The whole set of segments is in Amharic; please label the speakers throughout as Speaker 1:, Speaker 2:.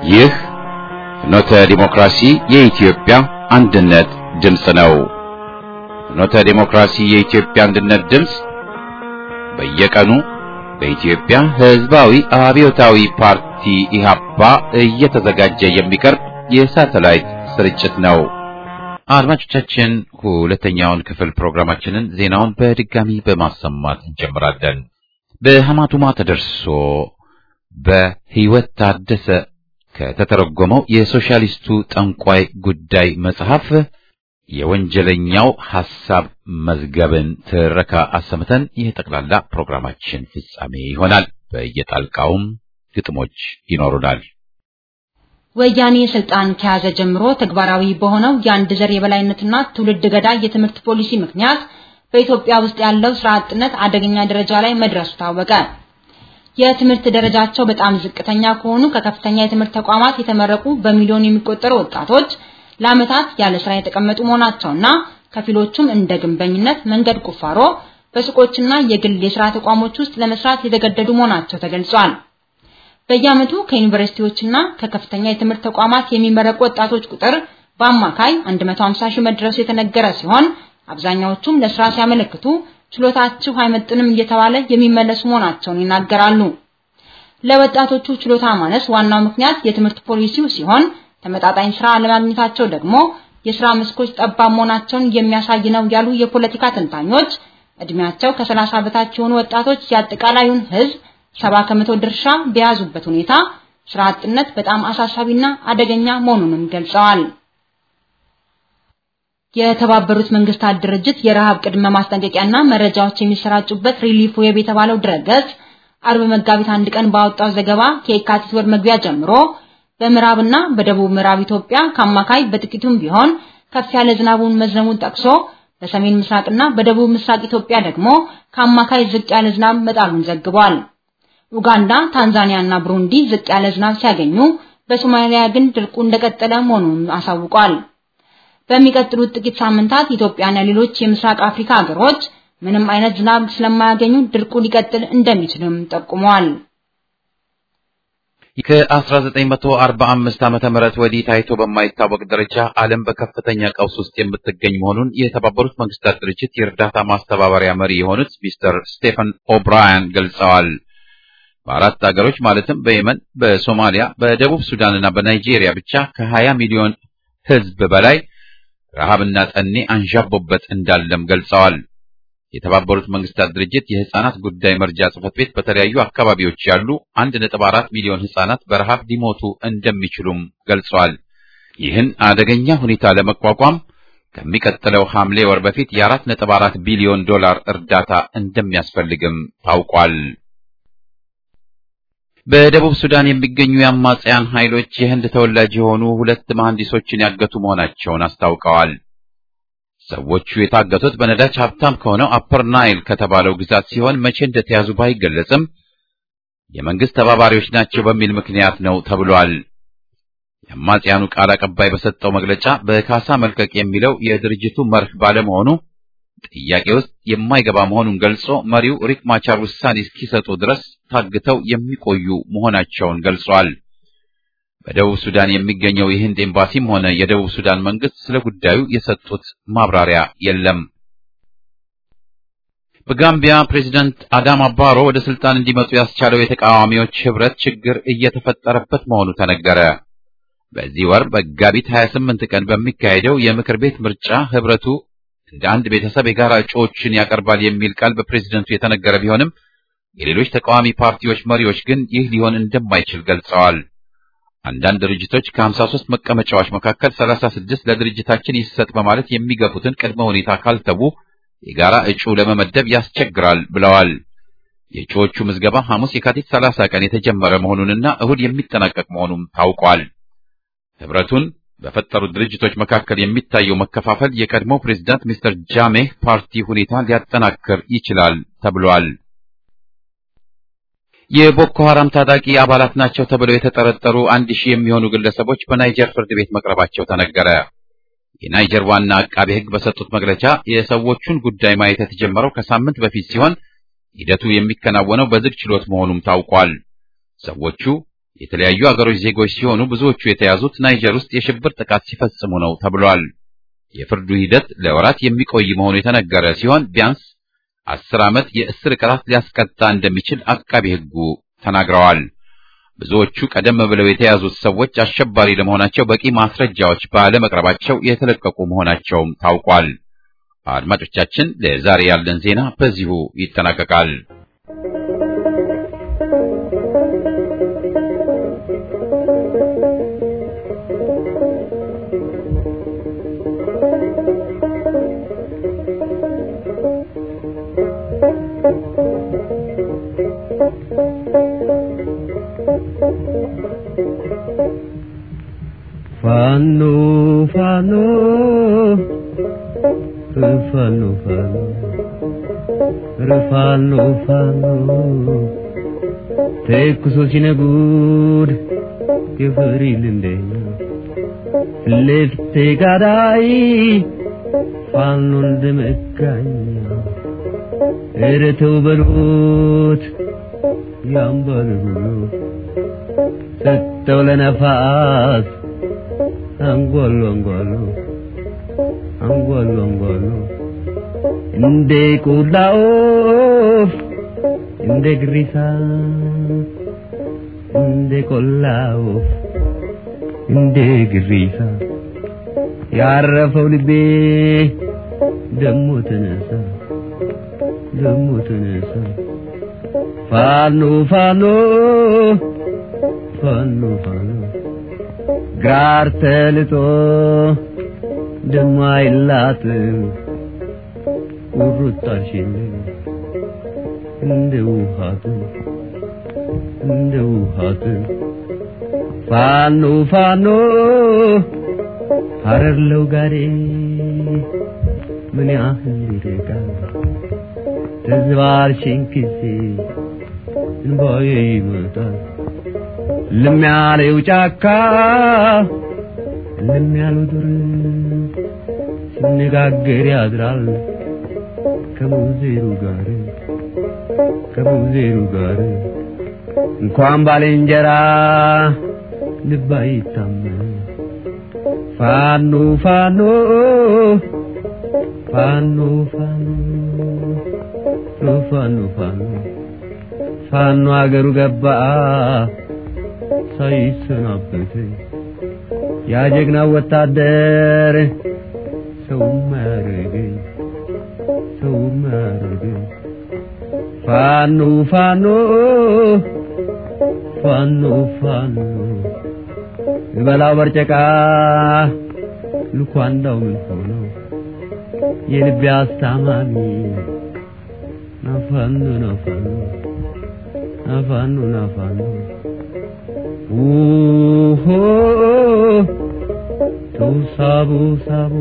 Speaker 1: ይህ ፍኖተ ዲሞክራሲ የኢትዮጵያ አንድነት ድምፅ ነው። ፍኖተ ዲሞክራሲ የኢትዮጵያ አንድነት ድምፅ በየቀኑ በኢትዮጵያ ሕዝባዊ አብዮታዊ ፓርቲ ኢህአፓ እየተዘጋጀ የሚቀርብ የሳተላይት ስርጭት ነው። አድማጮቻችን ሁለተኛውን ክፍል ፕሮግራማችንን ዜናውን በድጋሚ በማሰማት እንጀምራለን። በሐማቱማ ተደርሶ በሕይወት ታደሰ ከተተረጎመው የሶሻሊስቱ ጠንቋይ ጉዳይ መጽሐፍ የወንጀለኛው ሐሳብ መዝገብን ትረካ አሰምተን የጠቅላላ ፕሮግራማችን ፍጻሜ ይሆናል። በየጣልቃውም ግጥሞች ይኖሩናል።
Speaker 2: ወያኔ ስልጣን ከያዘ ጀምሮ ተግባራዊ በሆነው የአንድ ዘር የበላይነትና ትውልድ ገዳይ የትምህርት ፖሊሲ ምክንያት በኢትዮጵያ ውስጥ ያለው ስራ አጥነት አደገኛ ደረጃ ላይ መድረሱ ታወቀ። የትምህርት ደረጃቸው በጣም ዝቅተኛ ከሆኑ ከከፍተኛ የትምህርት ተቋማት የተመረቁ በሚሊዮን የሚቆጠሩ ወጣቶች ለዓመታት ያለ ስራ የተቀመጡ መሆናቸውና ከፊሎቹም እንደ ግንበኝነት፣ መንገድ ቁፋሮ፣ በሱቆችና የግል የስራ ተቋሞች ውስጥ ለመስራት የተገደዱ መሆናቸው ተገልጿል። በየዓመቱ ከዩኒቨርሲቲዎችና ከከፍተኛ የትምህርት ተቋማት የሚመረቁ ወጣቶች ቁጥር በአማካይ 150 ሺህ መድረሱ የተነገረ ሲሆን አብዛኛዎቹም ለስራ ሲያመለክቱ ችሎታችሁ አይመጥንም እየተባለ የሚመለሱ መሆናቸውን ይናገራሉ። ለወጣቶቹ ችሎታ ማነስ ዋናው ምክንያት የትምህርት ፖሊሲው ሲሆን ተመጣጣኝ ስራ አለማግኘታቸው ደግሞ የስራ መስኮች ጠባብ መሆናቸውን የሚያሳይ ነው ያሉ የፖለቲካ ተንታኞች እድሜያቸው ከ30 በታች የሆኑ ወጣቶች የአጠቃላዩን ህዝብ ሰባ ከመቶ ድርሻ በያዙበት ሁኔታ ስራ አጥነት በጣም አሳሳቢና አደገኛ መሆኑንም ገልጸዋል። የተባበሩት መንግስታት ድርጅት የረሃብ ቅድመ ማስጠንቀቂያና መረጃዎች የሚሰራጩበት ሪሊፍ ዌብ የተባለው ድረገጽ አርብ መጋቢት አንድ ቀን ባወጣው ዘገባ ከየካቲት ወር መግቢያ ጀምሮ በምዕራብና በደቡብ ምዕራብ ኢትዮጵያ ከአማካይ በጥቂቱም ቢሆን ከፍ ያለ ዝናቡን መዝነቡን ጠቅሶ በሰሜን ምስራቅና በደቡብ ምስራቅ ኢትዮጵያ ደግሞ ከአማካይ ዝቅ ያለ ዝናብ መጣሉን ዘግቧል። ኡጋንዳ፣ ታንዛኒያ እና ብሩንዲ ዝቅ ያለ ዝናብ ሲያገኙ በሶማሊያ ግን ድርቁ እንደቀጠለ መሆኑን አሳውቋል። በሚቀጥሉት ጥቂት ሳምንታት ኢትዮጵያና ሌሎች የምስራቅ አፍሪካ ሀገሮች ምንም አይነት ዝናብ ስለማያገኙ ድርቁ ሊቀጥል እንደሚችልም ጠቁመዋል።
Speaker 1: ከ1945 ዓመተ ምህረት ወዲህ ታይቶ በማይታወቅ ደረጃ ዓለም በከፍተኛ ቀውስ ውስጥ የምትገኝ መሆኑን የተባበሩት መንግስታት ድርጅት የእርዳታ ማስተባበሪያ መሪ የሆኑት ሚስተር ስቴፈን ኦብራያን ገልጸዋል። በአራት ሀገሮች ማለትም በየመን፣ በሶማሊያ፣ በደቡብ ሱዳን እና በናይጄሪያ ብቻ ከ20 ሚሊዮን ህዝብ በላይ ረሃብና ጠኔ አንዣቦበት እንዳለም ገልጸዋል። የተባበሩት መንግስታት ድርጅት የህፃናት ጉዳይ መርጃ ጽሕፈት ቤት በተለያዩ አካባቢዎች ያሉ 1.4 ሚሊዮን ህፃናት በረሃብ ሊሞቱ እንደሚችሉም ገልጸዋል። ይህን አደገኛ ሁኔታ ለመቋቋም ከሚቀጥለው ሐምሌ ወር በፊት የ4.4 ቢሊዮን ዶላር እርዳታ እንደሚያስፈልግም ታውቋል። በደቡብ ሱዳን የሚገኙ የአማጽያን ኃይሎች የህንድ ተወላጅ የሆኑ ሁለት መሐንዲሶችን ያገቱ መሆናቸውን አስታውቀዋል። ሰዎቹ የታገቱት በነዳጅ ሀብታም ከሆነው አፐር ናይል ከተባለው ግዛት ሲሆን መቼ እንደተያዙ ባይገለጽም የመንግስት ተባባሪዎች ናቸው በሚል ምክንያት ነው ተብሏል። የአማጽያኑ ቃል አቀባይ በሰጠው መግለጫ በካሳ መልቀቅ የሚለው የድርጅቱ መርህ ባለመሆኑ ጥያቄ ውስጥ የማይገባ መሆኑን ገልጾ መሪው ሪክ ማቻር ውሳኔ እስኪሰጡ ድረስ ታግተው የሚቆዩ መሆናቸውን ገልጿል። በደቡብ ሱዳን የሚገኘው የህንድ ኤምባሲም ሆነ የደቡብ ሱዳን መንግስት ስለ ጉዳዩ የሰጡት ማብራሪያ የለም። በጋምቢያ ፕሬዚዳንት አዳማ ባሮ ወደ ስልጣን እንዲመጡ ያስቻለው የተቃዋሚዎች ህብረት ችግር እየተፈጠረበት መሆኑ ተነገረ። በዚህ ወር መጋቢት 28 ቀን በሚካሄደው የምክር ቤት ምርጫ ህብረቱ እንደ አንድ ቤተሰብ የጋራ እጩዎችን ያቀርባል የሚል ቃል በፕሬዝደንቱ የተነገረ ቢሆንም የሌሎች ተቃዋሚ ፓርቲዎች መሪዎች ግን ይህ ሊሆን እንደማይችል ገልጸዋል። አንዳንድ ድርጅቶች ከ53 መቀመጫዎች መካከል 36 ለድርጅታችን ይሰጥ በማለት የሚገፉትን ቅድመ ሁኔታ ካልተዉ የጋራ እጩ ለመመደብ ያስቸግራል ብለዋል። የእጩዎቹ ምዝገባ ሐሙስ የካቲት 30 ቀን የተጀመረ መሆኑንና እሁድ የሚጠናቀቅ መሆኑም ታውቋል። ህብረቱን በፈጠሩት ድርጅቶች መካከል የሚታየው መከፋፈል የቀድሞ ፕሬዝዳንት ሚስተር ጃሜህ ፓርቲ ሁኔታ ሊያጠናክር ይችላል ተብሏል። የቦኮ ሐራም ታጣቂ አባላት ናቸው ተብለው የተጠረጠሩ አንድ ሺህ የሚሆኑ ግለሰቦች በናይጀር ፍርድ ቤት መቅረባቸው ተነገረ። የናይጀር ዋና አቃቤ ሕግ በሰጡት መግለጫ የሰዎቹን ጉዳይ ማየት የተጀመረው ከሳምንት በፊት ሲሆን ሂደቱ የሚከናወነው በዝግ ችሎት መሆኑም ታውቋል። ሰዎቹ የተለያዩ አገሮች ዜጎች ሲሆኑ ብዙዎቹ የተያዙት ናይጀር ውስጥ የሽብር ጥቃት ሲፈጽሙ ነው ተብሏል። የፍርዱ ሂደት ለወራት የሚቆይ መሆኑ የተነገረ ሲሆን ቢያንስ አስር ዓመት የእስር ቅጣት ሊያስቀጣ እንደሚችል አቃቢ ሕጉ ተናግረዋል። ብዙዎቹ ቀደም ብለው የተያዙት ሰዎች አሸባሪ ለመሆናቸው በቂ ማስረጃዎች ባለመቅረባቸው የተለቀቁ መሆናቸውም ታውቋል። አድማጮቻችን፣ ለዛሬ ያለን ዜና በዚሁ ይጠናቀቃል።
Speaker 3: ፋኖ ፋኖ ፋኖ ፋኖ ፋኖ ፋኖ ተኩሶ ሲነጉድ ግፍሪል እንደኛ ልፍቴ ጋዳይ ፋኖ እንደመጋኛ እረተው በሉት ያምባል ሁሉ ሰጠው ለነፋስ አንጓሉ አንጓሉ አንጓሉ አንጓሉ እንደ ቆላ ወፍ እንደ ግሪሳ እንደ ቆላ ወፍ እንደ ግሪሳ ያረፈው ልቤ ደሞ ተነሳ ደሞ ተነሳ ፋኖ ፋኖ ፋኖ ፋኖ ጋር ተልጦ ደሞ አይላጥም ቁርጣሽን እንደ ውሃት እንደ ውሃት ፋኖ ፋኖ ሀረርለው ጋሬ ምን ያህል ይርቃል ተዝባርሽን ጊዜ እንባዬ ይመጣል ልም ያለው ጫካ ልም ያለው ዱር ሲነጋገር ያድራል ከሙዜሩ ጋር ከሙዜሩ ጋር እንኳን ባልንጀራ ልብ አይታመን ፋኖ ፋኖ ፋኖ ፋኖ ፋኖ ፋኖ ፋኖ አገሩ ገባ ሳይሰናበት ያ ጀግና ወታደር ሰው ማያረገኝ ሰው ማያረገኝ ፋኖ ፋኖ ፋኖ ፋኖ እበላው በርጨቃ ልኳንዳው ምን ሆነው የልቤ አስታማሚ ናፋኖ ናፋኖ ናፋኖ ናፋኖ ውሆ ተው ሳቡ ሳቡ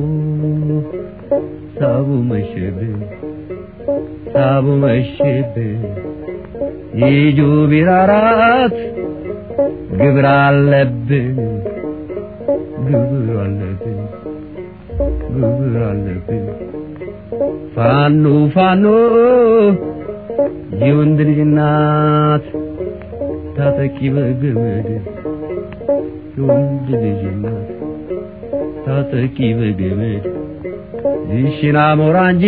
Speaker 3: ሳቡ መሸብን ሳቡ መሸብን ይጁ ቢራራት ግብር አለብን ግብር አለብን ግብር አለብን ፋኖ ፋኖ የወንድ ልጅ እናት ታጠቂ በገመድ የወንድ ልጅ እናት ታጠቂ በገመድ ይሽና ሞራ እንጂ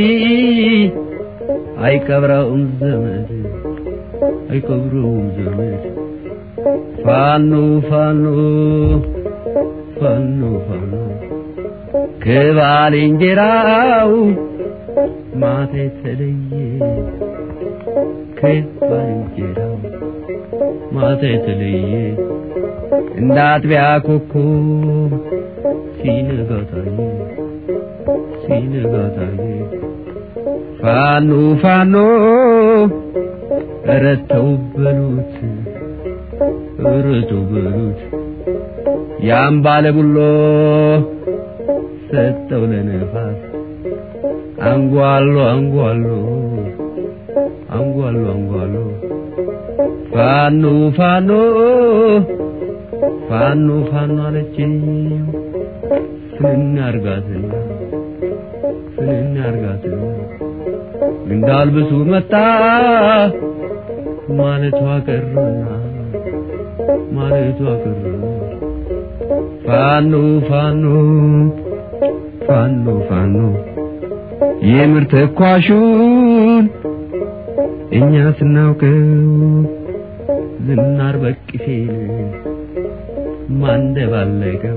Speaker 3: አይቀብረውም ዘመድ አይቀብረውም ዘመድ ፋኖ ፋኖ ፋኖ ፋኖ ከባልንጀራው ማታ የተለየ ከባልንጀራው ማታ የተለየ እንደ አጥቢያ ኮከብ ሲነጋ ታየ ሲነጋ ታየ ፋኖ ፋኖ ኧረ ተው በሉት ኧረ ተው በሉት ያን ባለ ቡሎ ሰጠው ለነፋስ አንጓሎ አንጓሎ አንጓሎ አንጓሎ ፋኖ ፋኖ ፋኖ ፋኖ አለችኝ ፍንን አርጋትና ፍንን አርጋትና እንዳልብሱ መጣ ማለቷ ቀረና ማለቷ ቀረ ፋኖ ፋኖ ፋኖ ፋኖ የምር ተኳሹን እኛ ስናውቀው ዝናር በቅፌን ማንደባለቀው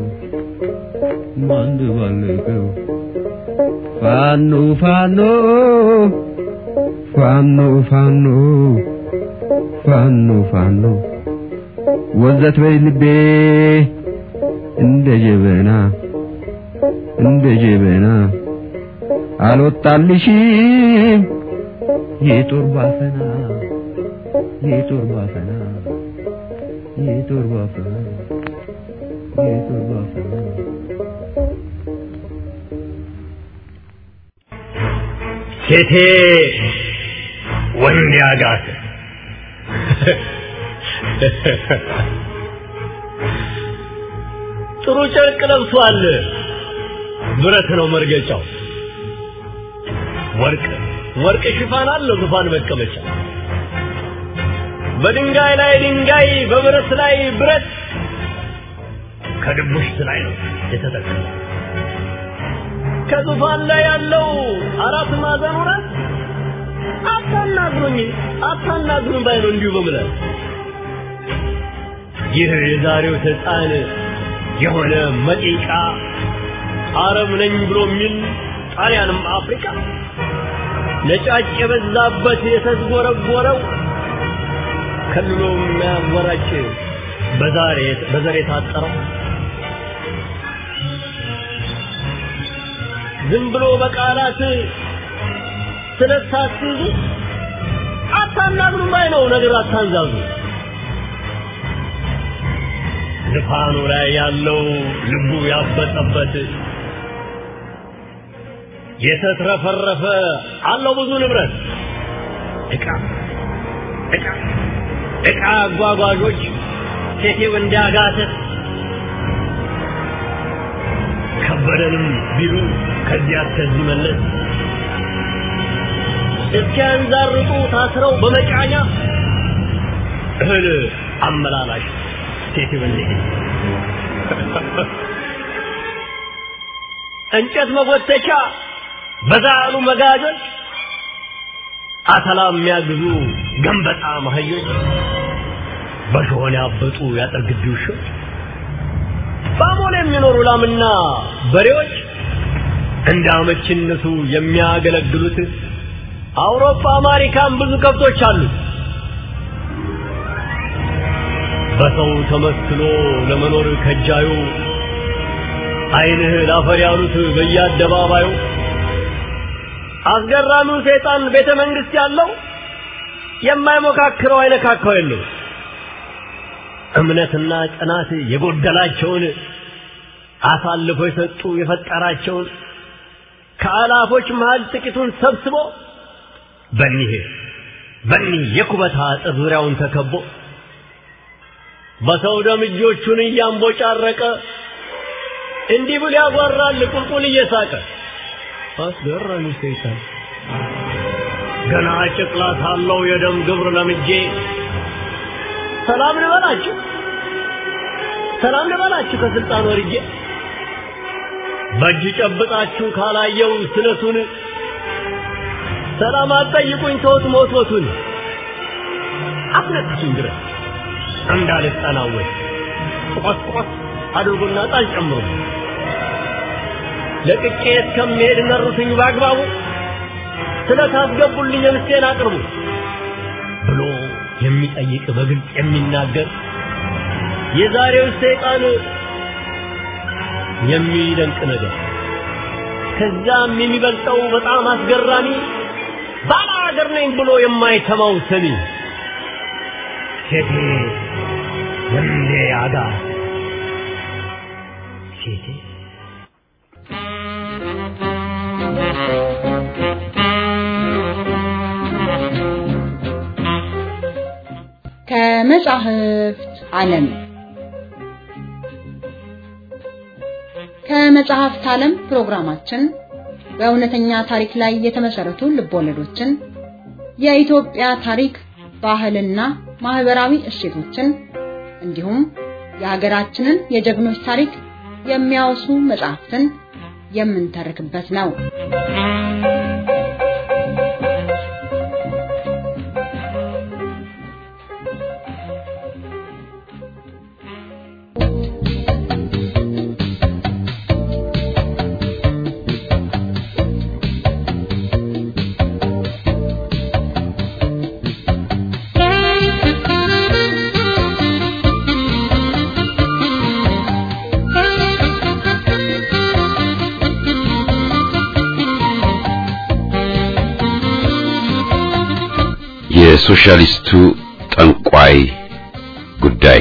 Speaker 3: ማንደባለቀው ፋኖ ፋኖ ፋኖ ፋኖ ፋኖ ፋኖ ወዘት በይ ልቤ እንደ ጀበና እንደ ጀበና አልወጣልሽም የጦር ባፈና የጦር ባፈና የጦር ባፈና የጦር ባፈና
Speaker 4: ሴቴ ወንድ ያጋት ጥሩ ጨርቅ ለብሷል። ብረት ነው መርገጫው። ወርቅ ወርቅ ሽፋን አለው ዙፋን መቀመጫ። በድንጋይ ላይ ድንጋይ፣ በብረት ላይ ብረት፣ ከድቡሽት ላይ ነው የተተከለው። ከዙፋን ላይ ያለው አራት ማዕዘን ሆናል። አታናግሩኝ አታናግሩኝ ባይ ነው እንዲሁ በምለት ይህ የዛሬው ሕፃን የሆነ መጢቃ አረብ ነኝ ብሎ የሚል ጣሊያንም አፍሪካ ነጫጭ የበዛበት የተዝጎረጎረው ከልሎ የሚያወራጭ በዛሬ በዘር የታጠረው ዝም ብሎ በቃላት ስለሳትዙ አታናግሩም ባይ ነው ነገር አታንዛዙ ልፋኑ ላይ ያለው ልቡ ያበጠበት የተትረፈረፈ አለው ብዙ ንብረት ዕቃ ዕቃ ዕቃ አጓጓዦች ሴቴው እንዳጋተት ከበደንም ቢሉ ከዚያ እስከዚህ መለስ እስኪያንዛርጡ ታስረው በመጫኛ እህል አመላላሽ ሴቴው እንዴ እንጨት መጎተቻ በዛ ያሉ መጋጆች አተላ የሚያግዙ ገንበጣ ማህዮች በሾሆን ያበጡ ያጥር ግቢ ውሾች በአሞሌ የሚኖሩ ላምና በሬዎች እንደ አመችነቱ የሚያገለግሉት አውሮፓ አሜሪካን ብዙ ከብቶች አሉት። በሰው ተመስሎ ለመኖር ከጃዩ አይንህ ላፈር ያሉት በየአደባባዩ አስገራሚው ሰይጣን ቤተ መንግስት ያለው የማይሞካክረው አይነካካው የለው እምነትና ጽናት የጎደላቸውን አሳልፎ የሰጡ የፈጠራቸውን ከአላፎች መሃል ጥቂቱን ሰብስቦ በኒህ በኒህ የኩበት አጥር ዙሪያውን ተከቦ በሰው ደም እጆቹን እያንቦጫረቀ እንዲህ ብሎ ያጓራል ቁልቁል እየሳቀ አስገራሚ ሰይጣን ገና ጨቅላ ሳለው የደም ግብር ለምጄ ሰላም ልበላችሁ ሰላም ልበላችሁ ከስልጣን ወርጄ በእጅ ጨብጣችሁ ካላየው ስለቱን ሰላም አትጠይቁኝ ተውት ሞትሞቱን አትነጥሱኝ ድረስ እንዳልጠናወት ቆስ ቆስ አድርጉና ጣል ጨምሩ ለቅቄ እስከምሄድ ነሩትኝ በአግባቡ ስለታስገቡልኝ ምስቴን አቅርቡ ብሎ የሚጠይቅ በግልጽ የሚናገር የዛሬው ሰይጣን የሚደንቅ ነገር ከዛም የሚበልጠው በጣም አስገራሚ ባለ ሀገር ነኝ ብሎ የማይተማው ሰሚ ሴቴ ወንዴ አጋ ሴቴ
Speaker 2: ከመጻሕፍት ዓለም ከመጽሐፍት ዓለም ፕሮግራማችን በእውነተኛ ታሪክ ላይ የተመሰረቱ ልቦለዶችን፣ የኢትዮጵያ ታሪክ፣ ባህልና ማህበራዊ እሴቶችን እንዲሁም የሀገራችንን የጀግኖች ታሪክ የሚያወሱ መጽሐፍትን የምንተርክበት ነው።
Speaker 1: የሶሻሊስቱ ጠንቋይ ጉዳይ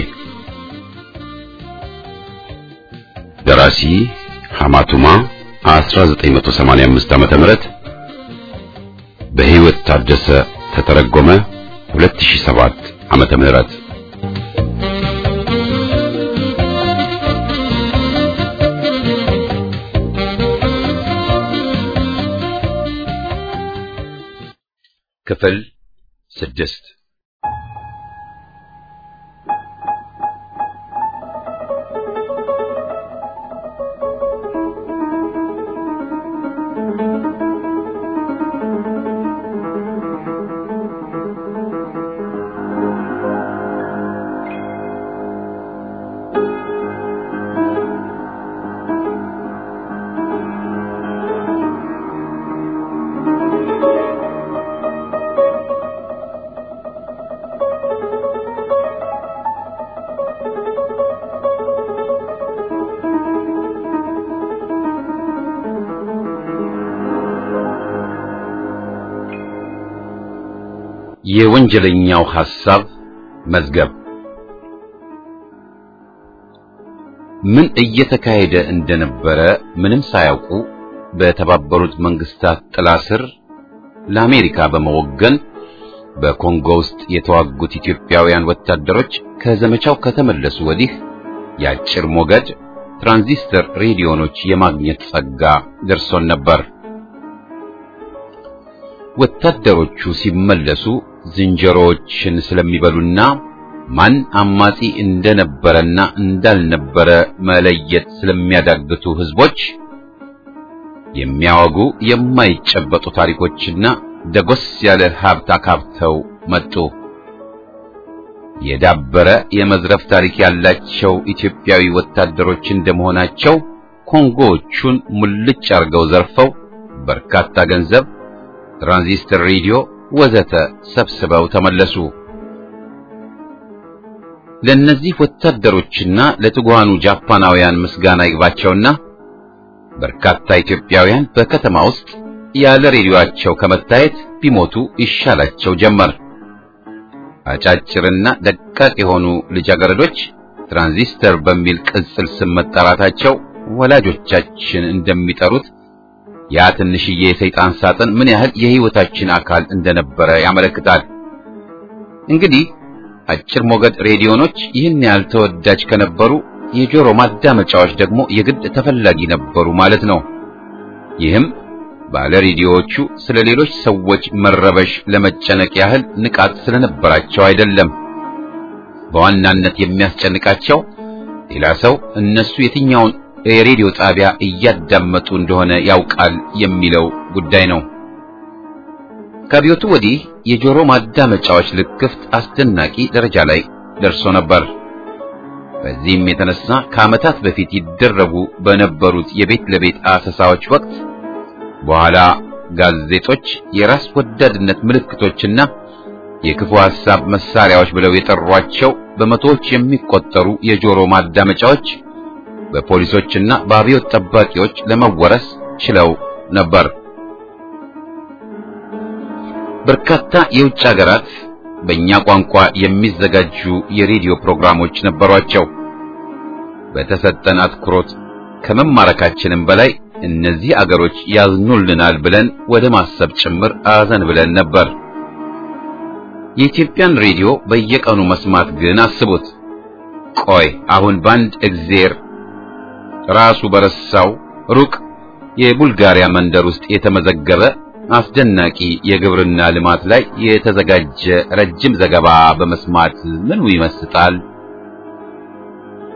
Speaker 1: ደራሲ ሐማቱማ 1985 ዓመተ ምህረት በሕይወት ታደሰ ተተረጎመ 2007 ዓመተ ምህረት ክፍል ስድስት የወንጀለኛው ሐሳብ መዝገብ ምን እየተካሄደ እንደነበረ ምንም ሳያውቁ በተባበሩት መንግስታት ጥላ ስር ለአሜሪካ በመወገን በኮንጎ ውስጥ የተዋጉት ኢትዮጵያውያን ወታደሮች ከዘመቻው ከተመለሱ ወዲህ የአጭር ሞገድ ትራንዚስተር ሬዲዮኖች የማግኘት ጸጋ ደርሶን ነበር። ወታደሮቹ ሲመለሱ ዝንጀሮዎችን ስለሚበሉና ማን አማጺ እንደነበረና እንዳልነበረ መለየት ስለሚያዳግቱ ህዝቦች የሚያወጉ የማይጨበጡ ታሪኮችና ደጎስ ያለ ሀብት አካብተው መጡ። የዳበረ የመዝረፍ ታሪክ ያላቸው ኢትዮጵያዊ ወታደሮች እንደመሆናቸው ኮንጎዎቹን ሙልጭ አርገው ዘርፈው በርካታ ገንዘብ፣ ትራንዚስተር ሬዲዮ ወዘተ ሰብስበው ተመለሱ። ለእነዚህ ወታደሮችና ለትጉሃኑ ጃፓናውያን ምስጋና ይግባቸውና በርካታ ኢትዮጵያውያን በከተማ ውስጥ ያለ ሬዲዮአቸው ከመታየት ቢሞቱ ይሻላቸው ጀመር። አጫጭርና ደቃቅ የሆኑ ልጃገረዶች ትራንዚስተር በሚል ቅጽል ስም መጠራታቸው ወላጆቻችን እንደሚጠሩት ያ ትንሽዬ የሰይጣን ሳጥን ምን ያህል የሕይወታችን አካል እንደነበረ ያመለክታል። እንግዲህ አጭር ሞገድ ሬዲዮኖች ይህን ያህል ተወዳጅ ከነበሩ የጆሮ ማዳመጫዎች ደግሞ የግድ ተፈላጊ ነበሩ ማለት ነው። ይህም ባለ ሬዲዮዎቹ ስለ ሌሎች ሰዎች መረበሽ ለመጨነቅ ያህል ንቃት ስለነበራቸው አይደለም። በዋናነት የሚያስጨንቃቸው ሌላ ሰው እነሱ የትኛውን የሬዲዮ ጣቢያ እያዳመጡ እንደሆነ ያውቃል የሚለው ጉዳይ ነው። ከአብዮቱ ወዲህ የጆሮ ማዳመጫዎች ልክፍት አስደናቂ ደረጃ ላይ ደርሶ ነበር። በዚህም የተነሳ ከዓመታት በፊት ይደረጉ በነበሩት የቤት ለቤት አሰሳዎች ወቅት በኋላ ጋዜጦች የራስ ወዳድነት ምልክቶችና የክፉ ሐሳብ መሳሪያዎች ብለው የጠሯቸው በመቶዎች የሚቆጠሩ የጆሮ ማዳመጫዎች በፖሊሶችና በአብዮት ጠባቂዎች ለመወረስ ችለው ነበር። በርካታ የውጭ ሀገራት በእኛ ቋንቋ የሚዘጋጁ የሬዲዮ ፕሮግራሞች ነበሯቸው። በተሰጠን አትኩሮት ከመማረካችንም በላይ እነዚህ አገሮች ያዝኑልናል ብለን ወደ ማሰብ ጭምር አዘን ብለን ነበር። የኢትዮጵያን ሬዲዮ በየቀኑ መስማት ግን አስቡት። ቆይ አሁን በአንድ እግዜር ራሱ በረሳው ሩቅ የቡልጋሪያ መንደር ውስጥ የተመዘገበ አስደናቂ የግብርና ልማት ላይ የተዘጋጀ ረጅም ዘገባ በመስማት ምኑ ይመስጣል?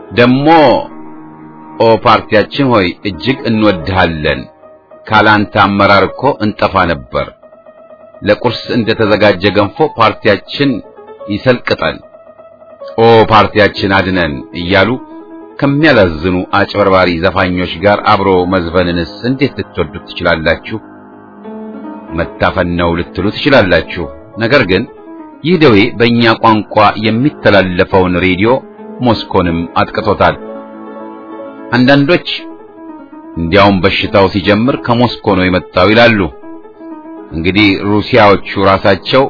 Speaker 1: ደሞ ኦ ፓርቲያችን ሆይ እጅግ እንወድሃለን። ካላንተ አመራር እኮ እንጠፋ ነበር። ለቁርስ እንደተዘጋጀ ገንፎ ፓርቲያችን ይሰልቅጠን፣ ኦ ፓርቲያችን አድነን እያሉ ከሚያላዝኑ አጭበርባሪ ዘፋኞች ጋር አብሮ መዝፈንንስ እንዴት ልትወዱት ትችላላችሁ? መታፈን ነው ልትሉ ትችላላችሁ። ነገር ግን ይህ ደዌ በእኛ ቋንቋ የሚተላለፈውን ሬዲዮ ሞስኮንም አጥቅቶታል። አንዳንዶች እንዲያውም በሽታው ሲጀምር ከሞስኮ ነው የመጣው ይላሉ። እንግዲህ ሩሲያዎቹ ራሳቸው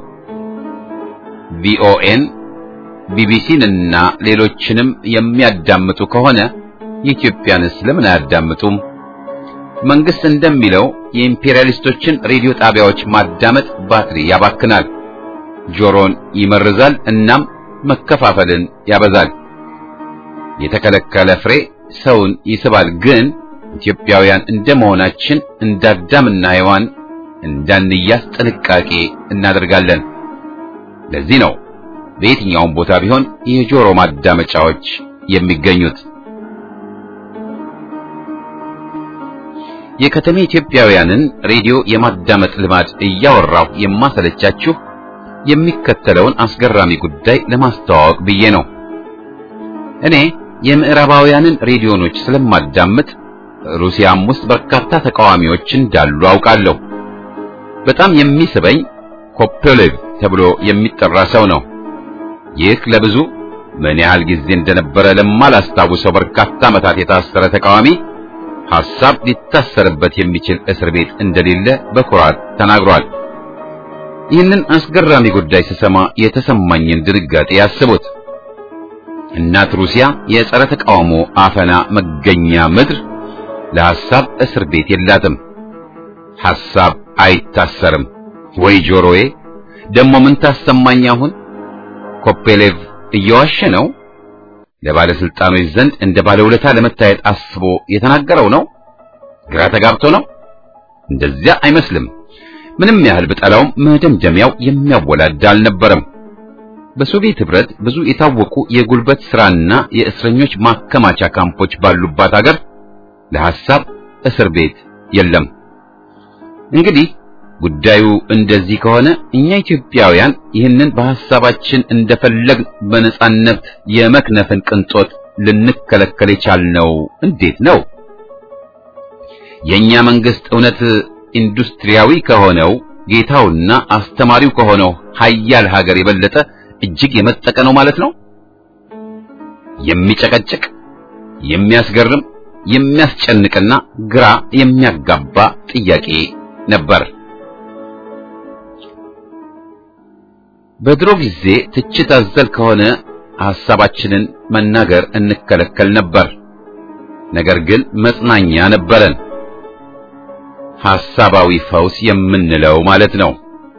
Speaker 1: ቪኦኤን፣ ቢቢሲን እና ሌሎችንም የሚያዳምጡ ከሆነ የኢትዮጵያንስ ለምን አያዳምጡም? መንግስት እንደሚለው የኢምፔሪያሊስቶችን ሬዲዮ ጣቢያዎች ማዳመጥ ባትሪ ያባክናል፣ ጆሮን ይመርዛል፣ እናም መከፋፈልን ያበዛል። የተከለከለ ፍሬ ሰውን ይስባል። ግን ኢትዮጵያውያን እንደመሆናችን እንዳዳምና ሔዋን እንዳንያዝ ጥንቃቄ እናደርጋለን። ለዚህ ነው በየትኛውም ቦታ ቢሆን የጆሮ ማዳመጫዎች የሚገኙት። የከተሜ ኢትዮጵያውያንን ሬዲዮ የማዳመጥ ልማድ እያወራሁ የማሰለቻችሁ የሚከተለውን አስገራሚ ጉዳይ ለማስተዋወቅ ብዬ ነው። እኔ የምዕራባውያንን ሬዲዮኖች ስለማዳምጥ ሩሲያም ውስጥ በርካታ ተቃዋሚዎች እንዳሉ አውቃለሁ። በጣም የሚስበኝ ኮፔሌቭ ተብሎ የሚጠራ ሰው ነው። ይህ ለብዙ ምን ያህል ጊዜ እንደነበረ ለማላስታውሰው በርካታ ዓመታት የታሰረ ተቃዋሚ ሐሳብ ሊታሰርበት የሚችል እስር ቤት እንደሌለ በኩራት ተናግሯል። ይህንን አስገራሚ ጉዳይ ስሰማ የተሰማኝን ድንጋጤ ያስቡት። እናት ሩሲያ የጸረ ተቃውሞ አፈና መገኛ ምድር ለሐሳብ እስር ቤት የላትም። ሐሳብ አይታሰርም። ወይ ጆሮዬ! ደሞ ምን ታሰማኝ አሁን? ኮፔሌቭ እየዋሸ ነው? ለባለስልጣኖች ዘንድ እንደ ባለውለታ ለመታየት አስቦ የተናገረው ነው? ግራ ተጋብቶ ነው? እንደዚያ አይመስልም። ምንም ያህል ብጠላውም መደምደሚያው የሚያወላዳ አልነበረም። በሶቪየት ህብረት ብዙ የታወቁ የጉልበት ስራና የእስረኞች ማከማቻ ካምፖች ባሉባት ሀገር ለሐሳብ እስር ቤት የለም። እንግዲህ ጉዳዩ እንደዚህ ከሆነ እኛ ኢትዮጵያውያን ይህንን በሐሳባችን እንደፈለግ በነጻነት የመክነፍን ቅንጦት ልንከለከል የቻልነው እንዴት ነው? የኛ መንግስት እውነት ኢንዱስትሪያዊ ከሆነው ጌታውና አስተማሪው ከሆነው ሀያል ሀገር የበለጠ እጅግ የመጠቀ ነው ማለት ነው። የሚጨቀጭቅ፣ የሚያስገርም፣ የሚያስጨንቅና ግራ የሚያጋባ ጥያቄ ነበር። በድሮ ጊዜ ትችት አዘል ከሆነ ሐሳባችንን መናገር እንከለከል ነበር። ነገር ግን መጽናኛ ነበረን። ሐሳባዊ ፈውስ የምንለው ማለት ነው።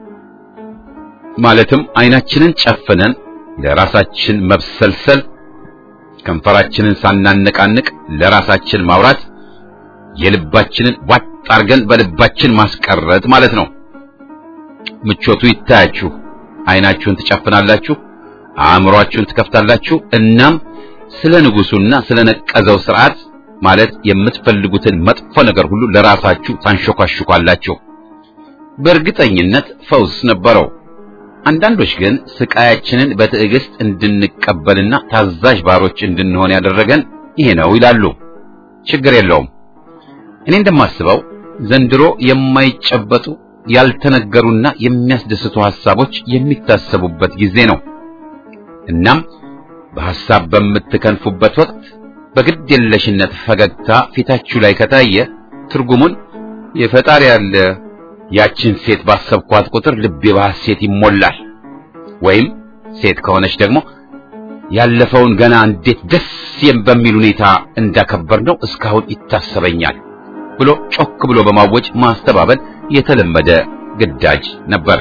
Speaker 1: ማለትም አይናችንን ጨፍነን ለራሳችን መብሰልሰል፣ ከንፈራችንን ሳናነቃንቅ ለራሳችን ማውራት፣ የልባችንን ዋጥ አርገን በልባችን ማስቀረት ማለት ነው። ምቾቱ ይታያችሁ። አይናችሁን ትጨፍናላችሁ፣ አእምሮአችሁን ትከፍታላችሁ። እናም ስለ ንጉሱና ስለ ነቀዘው ስርዓት ማለት የምትፈልጉትን መጥፎ ነገር ሁሉ ለራሳችሁ ታንሾካሹካላችሁ። በእርግጠኝነት ፈውስ ነበረው። አንዳንዶች ግን ስቃያችንን በትዕግስት እንድንቀበልና ታዛዥ ባሮች እንድንሆን ያደረገን ይሄ ነው ይላሉ። ችግር የለውም። እኔ እንደማስበው ዘንድሮ የማይጨበጡ ያልተነገሩና የሚያስደስቱ ሐሳቦች የሚታሰቡበት ጊዜ ነው። እናም በሐሳብ በምትከንፉበት ወቅት በግድ የለሽነት ፈገግታ ፊታችሁ ላይ ከታየ ትርጉሙን የፈጣሪ ያለ ያችን ሴት ባሰብኳት ቁጥር ልቤ በሐሴት ይሞላል፣ ወይም ሴት ከሆነች ደግሞ ያለፈውን ገና እንዴት ደስ በሚል ሁኔታ እንዳከበር ነው እስካሁን ይታሰበኛል ብሎ ጮክ ብሎ በማወጅ ማስተባበል የተለመደ ግዳጅ ነበር።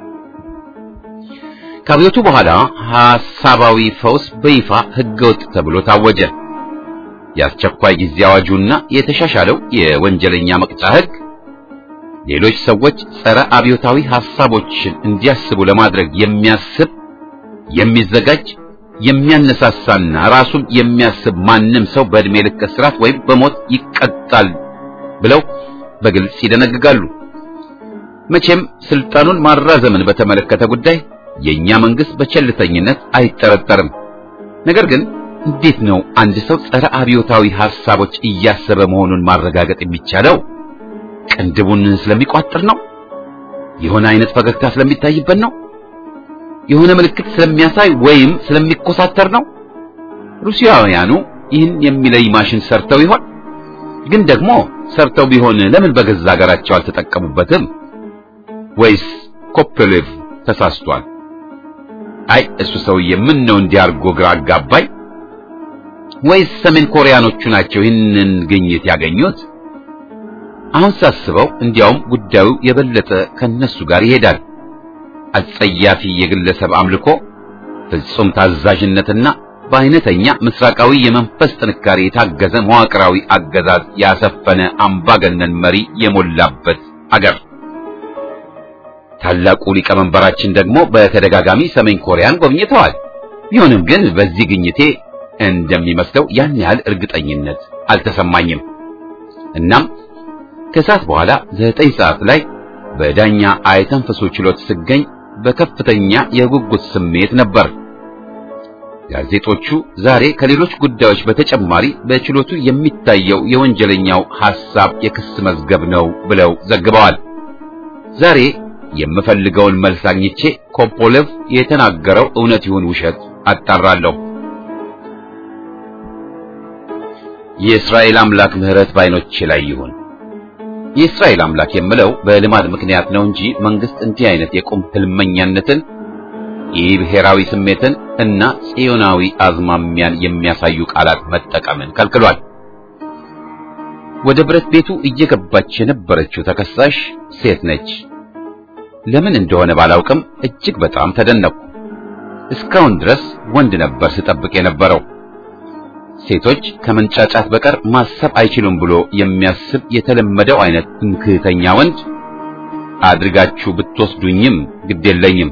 Speaker 1: ከአብዮቱ በኋላ ሐሳባዊ ፈውስ በይፋ ሕገወጥ ተብሎ ታወጀ። የአስቸኳይ ጊዜ አዋጁና የተሻሻለው የወንጀለኛ መቅጫ ሕግ ሌሎች ሰዎች ጸረ አብዮታዊ ሐሳቦችን እንዲያስቡ ለማድረግ የሚያስብ የሚዘጋጅ የሚያነሳሳና ራሱን የሚያስብ ማንም ሰው በዕድሜ ልክ እስራት ወይም በሞት ይቀጣል ብለው በግልጽ ይደነግጋሉ። መቼም ስልጣኑን ማራዘምን በተመለከተ ጉዳይ የኛ መንግስት በቸልተኝነት አይጠረጠርም። ነገር ግን እንዴት ነው አንድ ሰው ጸረ አብዮታዊ ሐሳቦች እያሰበ መሆኑን ማረጋገጥ የሚቻለው? ቅንድቡን ስለሚቋጥር ነው? የሆነ አይነት ፈገግታ ስለሚታይበት ነው? የሆነ ምልክት ስለሚያሳይ ወይም ስለሚኮሳተር ነው? ሩሲያውያኑ ይህን የሚለይ ማሽን ሰርተው ይሆን? ግን ደግሞ ሰርተው ቢሆን ለምን በገዛ ሀገራቸው አልተጠቀሙበትም? ወይስ ኮፕሌቭ ተሳስቷል? አይ እሱ ሰውዬ ምን ነው እንዲያርጎ ግራ አጋባኝ። ወይስ ሰሜን ኮሪያኖቹ ናቸው ይህንን ግኝት ያገኙት? አሁን ሳስበው እንዲያውም ጉዳዩ የበለጠ ከነሱ ጋር ይሄዳል። አጸያፊ የግለሰብ አምልኮ፣ ፍጹም ታዛዥነትና በአይነተኛ ምስራቃዊ የመንፈስ ጥንካሬ የታገዘ መዋቅራዊ አገዛዝ ያሰፈነ አምባገነን መሪ የሞላበት አገር። ታላቁ ሊቀመንበራችን ደግሞ በተደጋጋሚ ሰሜን ኮሪያን ጎብኝተዋል። ቢሆንም ግን በዚህ ግኝቴ እንደሚመስለው ያን ያህል እርግጠኝነት አልተሰማኝም። እናም ከሰዓት በኋላ ዘጠኝ ሰዓት ላይ በዳኛ አይተንፈሱ ችሎት ስገኝ በከፍተኛ የጉጉት ስሜት ነበር። ጋዜጦቹ ዛሬ ከሌሎች ጉዳዮች በተጨማሪ በችሎቱ የሚታየው የወንጀለኛው ሐሳብ የክስ መዝገብ ነው ብለው ዘግበዋል። ዛሬ የምፈልገውን መልስ አግኝቼ ኮፖሌቭ የተናገረው እውነት ይሁን ውሸት አጣራለሁ። የእስራኤል አምላክ ምሕረት ባይኖቼ ላይ ይሁን። የእስራኤል አምላክ የምለው በልማድ ምክንያት ነው እንጂ መንግስት እንዲህ አይነት የቁም ህልመኛነትን የብሔራዊ ስሜትን እና ጽዮናዊ አዝማሚያን የሚያሳዩ ቃላት መጠቀምን ከልክሏል። ወደ ብረት ቤቱ እየገባች የነበረችው ተከሳሽ ሴት ነች። ለምን እንደሆነ ባላውቅም እጅግ በጣም ተደነቅኩ። እስካሁን ድረስ ወንድ ነበር ስጠብቅ የነበረው። ሴቶች ከመንጫጫት በቀር ማሰብ አይችሉም ብሎ የሚያስብ የተለመደው አይነት ትምክህተኛ ወንድ አድርጋችሁ ብትወስዱኝም ግዴለኝም፣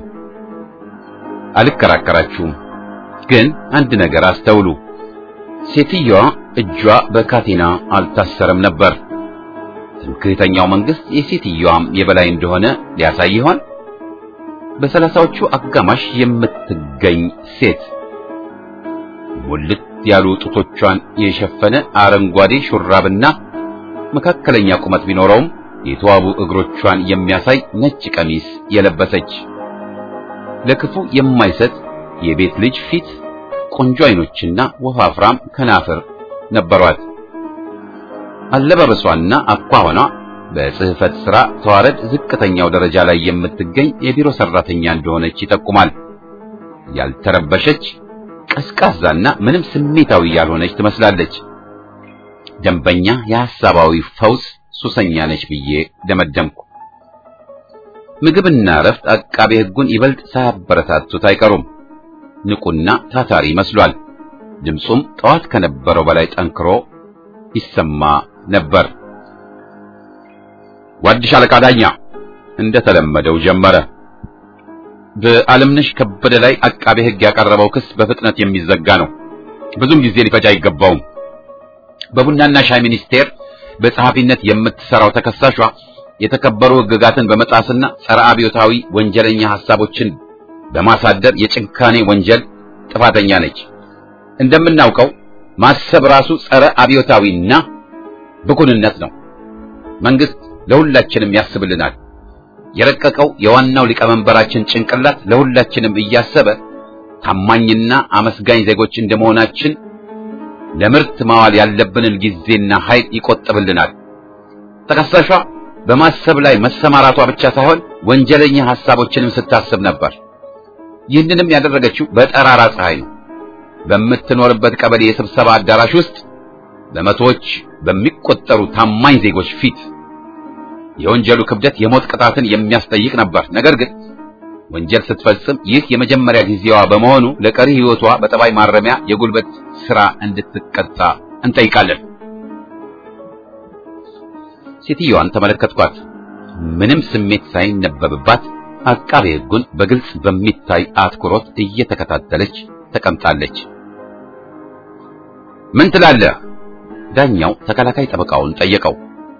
Speaker 1: አልከራከራችሁም። ግን አንድ ነገር አስተውሉ። ሴትዮዋ እጇ በካቴና አልታሰረም ነበር። ትምክህተኛው መንግስት የሴትዮዋም የበላይ እንደሆነ ሊያሳይ ይሆን? በሰላሳዎቹ አጋማሽ የምትገኝ ሴት ሙልት ያሉ ጡቶቿን የሸፈነ አረንጓዴ ሹራብና መካከለኛ ቁመት ቢኖረውም የተዋቡ እግሮቿን የሚያሳይ ነጭ ቀሚስ የለበሰች ለክፉ የማይሰጥ የቤት ልጅ ፊት፣ ቆንጆ አይኖችና ወፋፍራም ከናፍር ነበሯት። አለባበሷና አኳኋኗ በጽህፈት ሥራ ተዋረድ ዝቅተኛው ደረጃ ላይ የምትገኝ የቢሮ ሰራተኛ እንደሆነች ይጠቁማል። ያልተረበሸች ቀዝቃዛና ምንም ስሜታዊ ያልሆነች ትመስላለች። ደንበኛ የሐሳባዊ ፈውስ ሱሰኛ ነች ብዬ ደመደምኩ። ምግብና እረፍት አቃቤ ሕጉን ይበልጥ ሳያበረታቱት አይቀሩም። ንቁና ታታሪ መስሏል። ድምፁም ጠዋት ከነበረው በላይ ጠንክሮ ይሰማ ነበር። ጓድሽ አለቃ ዳኛ እንደተለመደው ጀመረ። በዓለምነሽ ከበደ ላይ አቃቤ ሕግ ያቀረበው ክስ በፍጥነት የሚዘጋ ነው። ብዙም ጊዜ ሊፈጅ አይገባውም። በቡናና ሻይ ሚኒስቴር በጸሐፊነት የምትሰራው ተከሳሿ የተከበሩ ሕግጋትን በመጣስና ጸረ አብዮታዊ ወንጀለኛ ሐሳቦችን በማሳደር የጭካኔ ወንጀል ጥፋተኛ ነች። እንደምናውቀው ማሰብ ራሱ ጸረ አብዮታዊና ብኩንነት ነው። መንግስት ለሁላችንም ያስብልናል። የረቀቀው የዋናው ሊቀመንበራችን ጭንቅላት ለሁላችንም እያሰበ ታማኝና አመስጋኝ ዜጎች እንደመሆናችን ለምርት ማዋል ያለብንን ጊዜና ኃይል ይቆጥብልናል። ተከሳሿ በማሰብ ላይ መሰማራቷ ብቻ ሳይሆን ወንጀለኛ ሐሳቦችንም ስታስብ ነበር። ይህንንም ያደረገችው በጠራራ ፀሐይ ነው። በምትኖርበት ቀበሌ የስብሰባ አዳራሽ ውስጥ በመቶዎች በሚቆጠሩ ታማኝ ዜጎች ፊት የወንጀሉ ክብደት የሞት ቅጣትን የሚያስጠይቅ ነበር። ነገር ግን ወንጀል ስትፈጽም ይህ የመጀመሪያ ጊዜዋ በመሆኑ ለቀሪ ሕይወቷ በጠባይ ማረሚያ የጉልበት ሥራ እንድትቀጣ እንጠይቃለን። ሴትዮዋን ተመለከትኳት። ምንም ስሜት ሳይነበብባት አቃቤ ሕጉን በግልጽ በሚታይ አትኩሮት እየተከታተለች ተቀምጣለች። ምን ትላለህ? ዳኛው ተከላካይ ጠበቃውን ጠየቀው።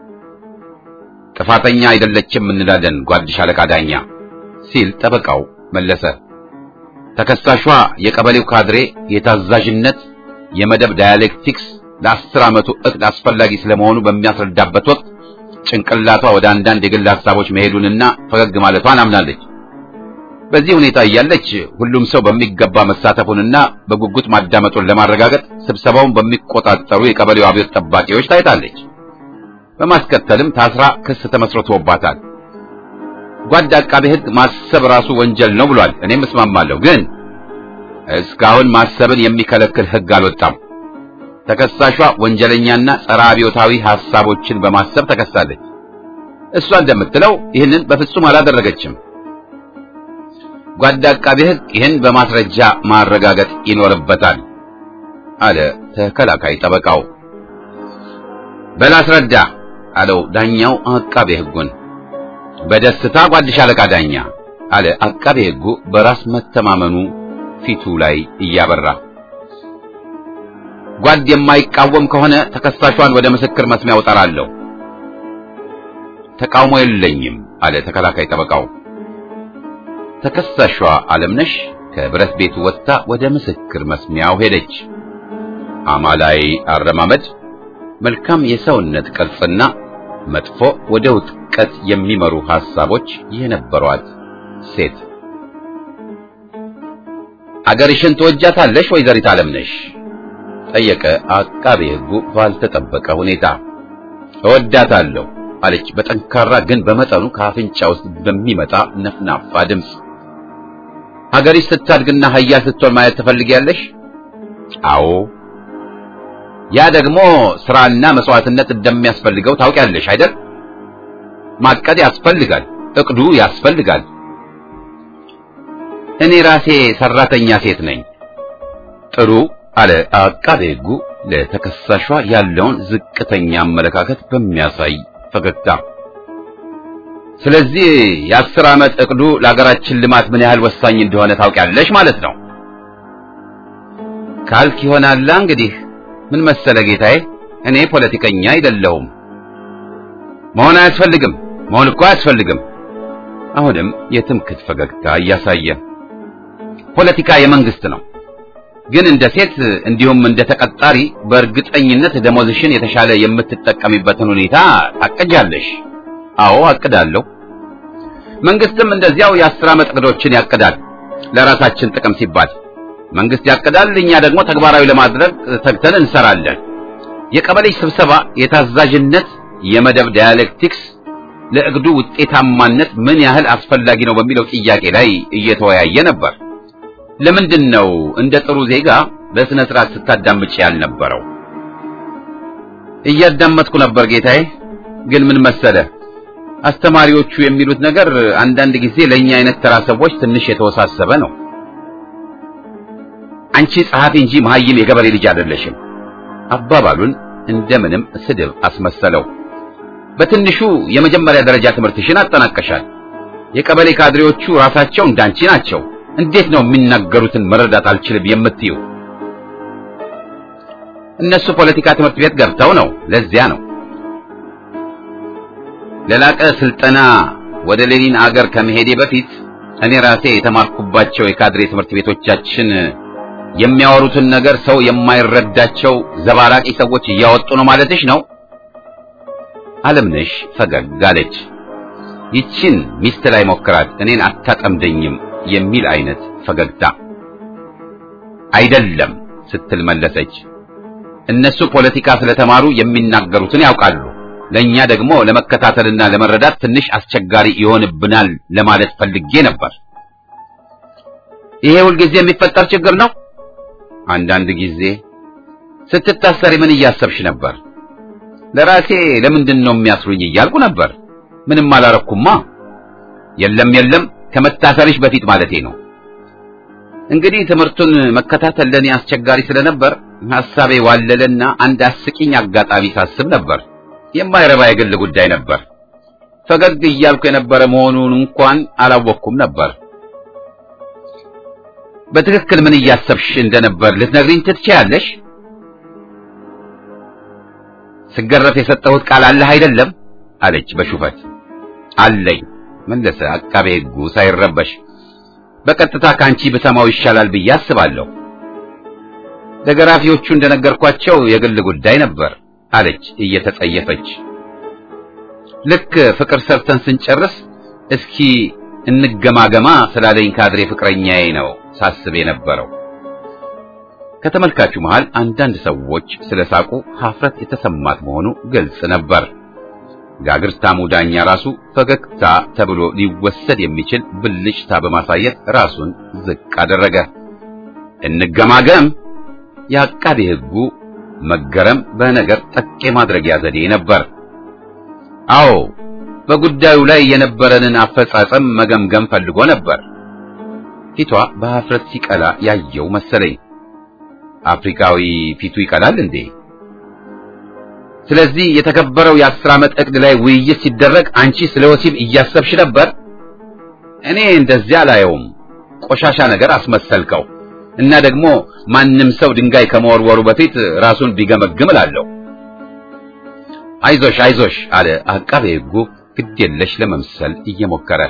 Speaker 1: ጥፋተኛ አይደለችም እንላለን ጓድ ሻለቃ ዳኛ ሲል ጠበቃው መለሰ። ተከሳሿ የቀበሌው ካድሬ የታዛዥነት የመደብ ዳያሌክቲክስ ለአስር ዓመቱ እቅድ አስፈላጊ ስለመሆኑ በሚያስረዳበት ወቅት ጭንቅላቷ ወደ አንዳንድ የግል ሐሳቦች መሄዱንና ፈገግ ማለቷን አምናለች። በዚህ ሁኔታ እያለች ሁሉም ሰው በሚገባ መሳተፉንና በጉጉት ማዳመጡን ለማረጋገጥ ስብሰባውን በሚቆጣጠሩ የቀበሌው አብዮት ጠባቂዎች ታይታለች። በማስከተልም ታስራ ክስ ተመስርቶባታል። ጓድ አቃቤ ሕግ ማሰብ ራሱ ወንጀል ነው ብሏል። እኔም እስማማለሁ። ግን እስካሁን ማሰብን የሚከለክል ሕግ አልወጣም። ተከሳሿ ወንጀለኛና ጸረ አብዮታዊ ሐሳቦችን በማሰብ ተከሳለች። እሷ እንደምትለው ይህንን በፍጹም አላደረገችም። ጓድ አቃቤ ሕግ ይህን በማስረጃ ማረጋገጥ ይኖርበታል አለ ተከላካይ ጠበቃው። በል አስረዳ አለው ዳኛው አቃቤ ሕጉን። በደስታ ጓድ ሻለቃ ዳኛ አለ አቃቤ ሕጉ በራስ መተማመኑ ፊቱ ላይ እያበራ። ጓድ የማይቃወም ከሆነ ተከሳሿን ወደ ምስክር መስሚያው እጠራለሁ። ተቃውሞ የለኝም አለ ተከላካይ ጠበቃው። ተከሳሿ አለምነሽ ከብረት ቤቱ ወጥታ ወደ ምስክር መስሚያው ሄደች። አማላይ አረማመድ፣ መልካም የሰውነት ቅርጽና መጥፎ ወደ ውጥቀት የሚመሩ ሐሳቦች የነበሯት ሴት። አገርሽን ትወጃታለሽ ወይዘሪት አለምነሽ? ጠየቀ አቃቤ ሕጉ ባልተጠበቀ ሁኔታ። እወዳታለሁ አለች በጠንካራ ግን በመጠኑ ከአፍንጫ ውስጥ በሚመጣ ነፍናፋ ድምፅ። ሀገሪሽ ስታድግና ኃያል ስትሆን ማየት ትፈልጊያለሽ? አዎ። ያ ደግሞ ስራና መስዋዕትነት እንደሚያስፈልገው ታውቂያለሽ አይደል? ማቀድ ያስፈልጋል፣ እቅዱ ያስፈልጋል። እኔ ራሴ ሰራተኛ ሴት ነኝ። ጥሩ አለ አቃቤ ሕጉ ለተከሳሿ ያለውን ዝቅተኛ አመለካከት በሚያሳይ ፈገግታ። ስለዚህ የአስር ዓመት እቅዱ ለሀገራችን ልማት ምን ያህል ወሳኝ እንደሆነ ታውቂያለሽ ማለት ነው። ካልክ ይሆናላ እንግዲህ ምን መሰለ ጌታዬ፣ እኔ ፖለቲከኛ አይደለሁም። መሆን አያስፈልግም፣ መሆን እኮ አያስፈልግም። አሁንም የትምክት ፈገግታ እያሳየ ፖለቲካ የመንግስት ነው፣ ግን እንደ ሴት እንዲሁም እንደ ተቀጣሪ በእርግጠኝነት ደሞዝሽን የተሻለ የምትጠቀሚበትን ሁኔታ ታቅጃለሽ። አዎ አቅዳለሁ። መንግስትም እንደዚያው የአስር ዓመት እቅዶችን ያቅዳል፣ ለራሳችን ጥቅም ሲባል መንግስት ያቅዳል፣ እኛ ደግሞ ተግባራዊ ለማድረግ ተግተን እንሰራለን። የቀበሌ ስብሰባ የታዛዥነት የመደብ ዳያሌክቲክስ ለእቅዱ ውጤታማነት ምን ያህል አስፈላጊ ነው በሚለው ጥያቄ ላይ እየተወያየ ነበር። ለምንድን ነው እንደ ጥሩ ዜጋ በስነ ስርዓት ስታዳምጭ ያልነበረው? እያዳመጥኩ ነበር ጌታዬ። ግን ምን መሰለ አስተማሪዎቹ የሚሉት ነገር አንዳንድ ጊዜ ለኛ አይነት ተራ ሰዎች ትንሽ የተወሳሰበ ነው። አንቺ ጸሐፊ እንጂ መሐይም የገበሬ ልጅ አይደለሽም። አባባሉን እንደምንም ስድብ አስመሰለው። በትንሹ የመጀመሪያ ደረጃ ትምህርትሽን አጠናቀሻል። የቀበሌ ካድሬዎቹ ራሳቸው እንዳንቺ ናቸው። እንዴት ነው የሚናገሩትን መረዳት አልችልም የምትዩ? እነሱ ፖለቲካ ትምህርት ቤት ገብተው ነው። ለዚያ ነው ለላቀ ስልጠና ወደ ሌኒን አገር ከመሄዴ በፊት እኔ ራሴ የተማርኩባቸው የካድሬ ትምህርት ቤቶቻችን የሚያወሩትን ነገር ሰው የማይረዳቸው ዘባራቂ ሰዎች እያወጡ ነው ማለትሽ ነው? አለምነሽ ፈገግ አለች። ይችን ሚስት ላይ ሞክራት፣ እኔን አታጠምደኝም የሚል አይነት ፈገግታ። አይደለም ስትል መለሰች። እነሱ ፖለቲካ ስለተማሩ የሚናገሩትን ያውቃሉ። ለኛ ደግሞ ለመከታተልና ለመረዳት ትንሽ አስቸጋሪ ይሆንብናል ለማለት ፈልጌ ነበር። ይሄ ሁልጊዜ የሚፈጠር ችግር ነው። አንዳንድ ጊዜ ስትታሰሪ ምን እያሰብሽ ነበር? ለራሴ ለምንድን ነው የሚያስሩኝ እያልኩ ነበር። ምንም አላረኩማ። የለም የለም፣ ከመታሰርሽ በፊት ማለቴ ነው። እንግዲህ ትምህርቱን መከታተል ለኔ አስቸጋሪ ስለነበር ሐሳቤ ዋለለና አንድ አስቂኝ አጋጣሚ ሳስብ ነበር። የማይረባ የግል ጉዳይ ነበር። ፈገግ እያልኩ የነበረ መሆኑን እንኳን አላወቅኩም ነበር። በትክክል ምን እያሰብሽ እንደነበር ልትነግሪኝ ትችያለሽ? ስገረፍ የሰጠሁት ቃል አለህ አይደለም? አለች በሹፈት። አለኝ መለሰ አቃቤ ሕጉ ሳይረበሽ። በቀጥታ ካንቺ ብሰማው ይሻላል ብዬ አስባለሁ። ለገራፊዎቹ እንደነገርኳቸው የግል ጉዳይ ነበር አለች እየተጸየፈች። ልክ ፍቅር ሰርተን ስንጨርስ እስኪ እንገማገማ ስላለኝ ካድሬ ፍቅረኛዬ ነው ሳስብ የነበረው። ከተመልካቹ መሃል አንዳንድ ሰዎች ስለሳቁ ሀፍረት የተሰማት መሆኑ ግልጽ ነበር። ጋግርታሙ ዳኛ ራሱ ፈገግታ ተብሎ ሊወሰድ የሚችል ብልጭታ በማሳየት ራሱን ዝቅ አደረገ። እንገማገም የአቃቤ ሕጉ መገረም በነገር ጠቅ ማድረጊያ ዘዴ ነበር። አዎ በጉዳዩ ላይ የነበረንን አፈጻጸም መገምገም ፈልጎ ነበር። ፊቷ በሀፍረት ሲቀላ ያየው መሰለኝ። አፍሪካዊ ፊቱ ይቀላል እንዴ? ስለዚህ የተከበረው የአስር ዓመት እቅድ ላይ ውይይት ሲደረግ አንቺ ስለ ወሲብ እያሰብሽ ነበር? እኔ እንደዚያ አላየውም። ቆሻሻ ነገር አስመሰልከው እና ደግሞ ማንም ሰው ድንጋይ ከመወርወሩ በፊት ራሱን ቢገመግም እላለሁ። አይዞሽ አይዞሽ አለ አቃቤ ሕጉ ግድ የለሽ ለመምሰል እየሞከረ።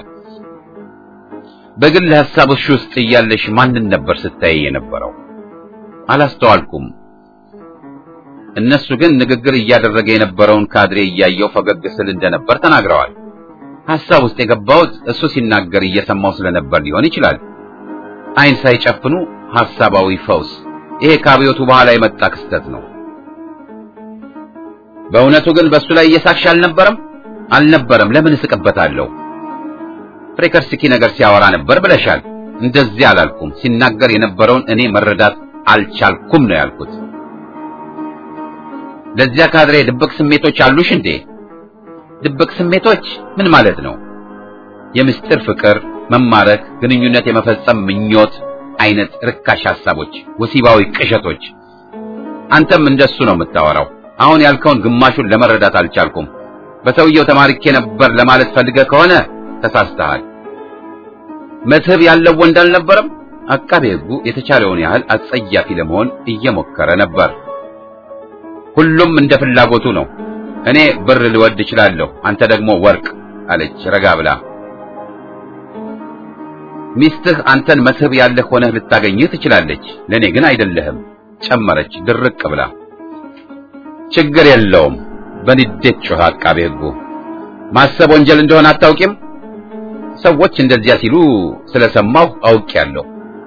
Speaker 1: በግል ሐሳቦች ውስጥ እያለሽ ማንን ነበር ስታይ የነበረው? አላስተዋልኩም። እነሱ ግን ንግግር እያደረገ የነበረውን ካድሬ እያየው ፈገግ ስል እንደነበር ተናግረዋል። ሐሳብ ውስጥ የገባሁት እሱ ሲናገር እየሰማው ስለነበር ሊሆን ይችላል። ዓይን ሳይጨፍኑ ሐሳባዊ ፈውስ። ይሄ ከአብዮቱ በኋላ የመጣ ክስተት ነው። በእውነቱ ግን በእሱ ላይ እየሳቅሽ አልነበረም? አልነበረም። ለምን እስቅበታለሁ? ፍሬከርስኪ ነገር ሲያወራ ነበር ብለሻል። እንደዚህ አላልኩም። ሲናገር የነበረውን እኔ መረዳት አልቻልኩም ነው ያልኩት። ለዚያ ካድሬ ድብቅ ስሜቶች አሉሽ እንዴ? ድብቅ ስሜቶች ምን ማለት ነው? የምስጢር ፍቅር፣ መማረክ፣ ግንኙነት የመፈጸም ምኞት አይነት ርካሽ ሐሳቦች፣ ወሲባዊ ቅዠቶች። አንተም እንደሱ ነው የምታወራው። አሁን ያልከውን ግማሹን ለመረዳት አልቻልኩም። በሰውየው ተማርኬ ነበር ለማለት ፈልገህ ከሆነ ተሳስተሃል። መስህብ ያለው ወንድ አልነበረም። አቃቤ ሕጉ የተቻለውን ያህል አጸያፊ ለመሆን እየሞከረ ነበር። ሁሉም እንደ ፍላጎቱ ነው። እኔ ብር ልወድ እችላለሁ፣ አንተ ደግሞ ወርቅ አለች ረጋ ብላ። ሚስትህ አንተን መስህብ ያለህ ሆነህ ልታገኝህ ትችላለች፣ ለኔ ግን አይደለህም ጨመረች ድርቅ ብላ። ችግር የለውም በንዴት ጮኸ አቃቤ ሕጉ። ማሰብ ወንጀል እንደሆነ አታውቂም? ሰዎች እንደዚያ ሲሉ ስለሰማሁ አውቄያለሁ።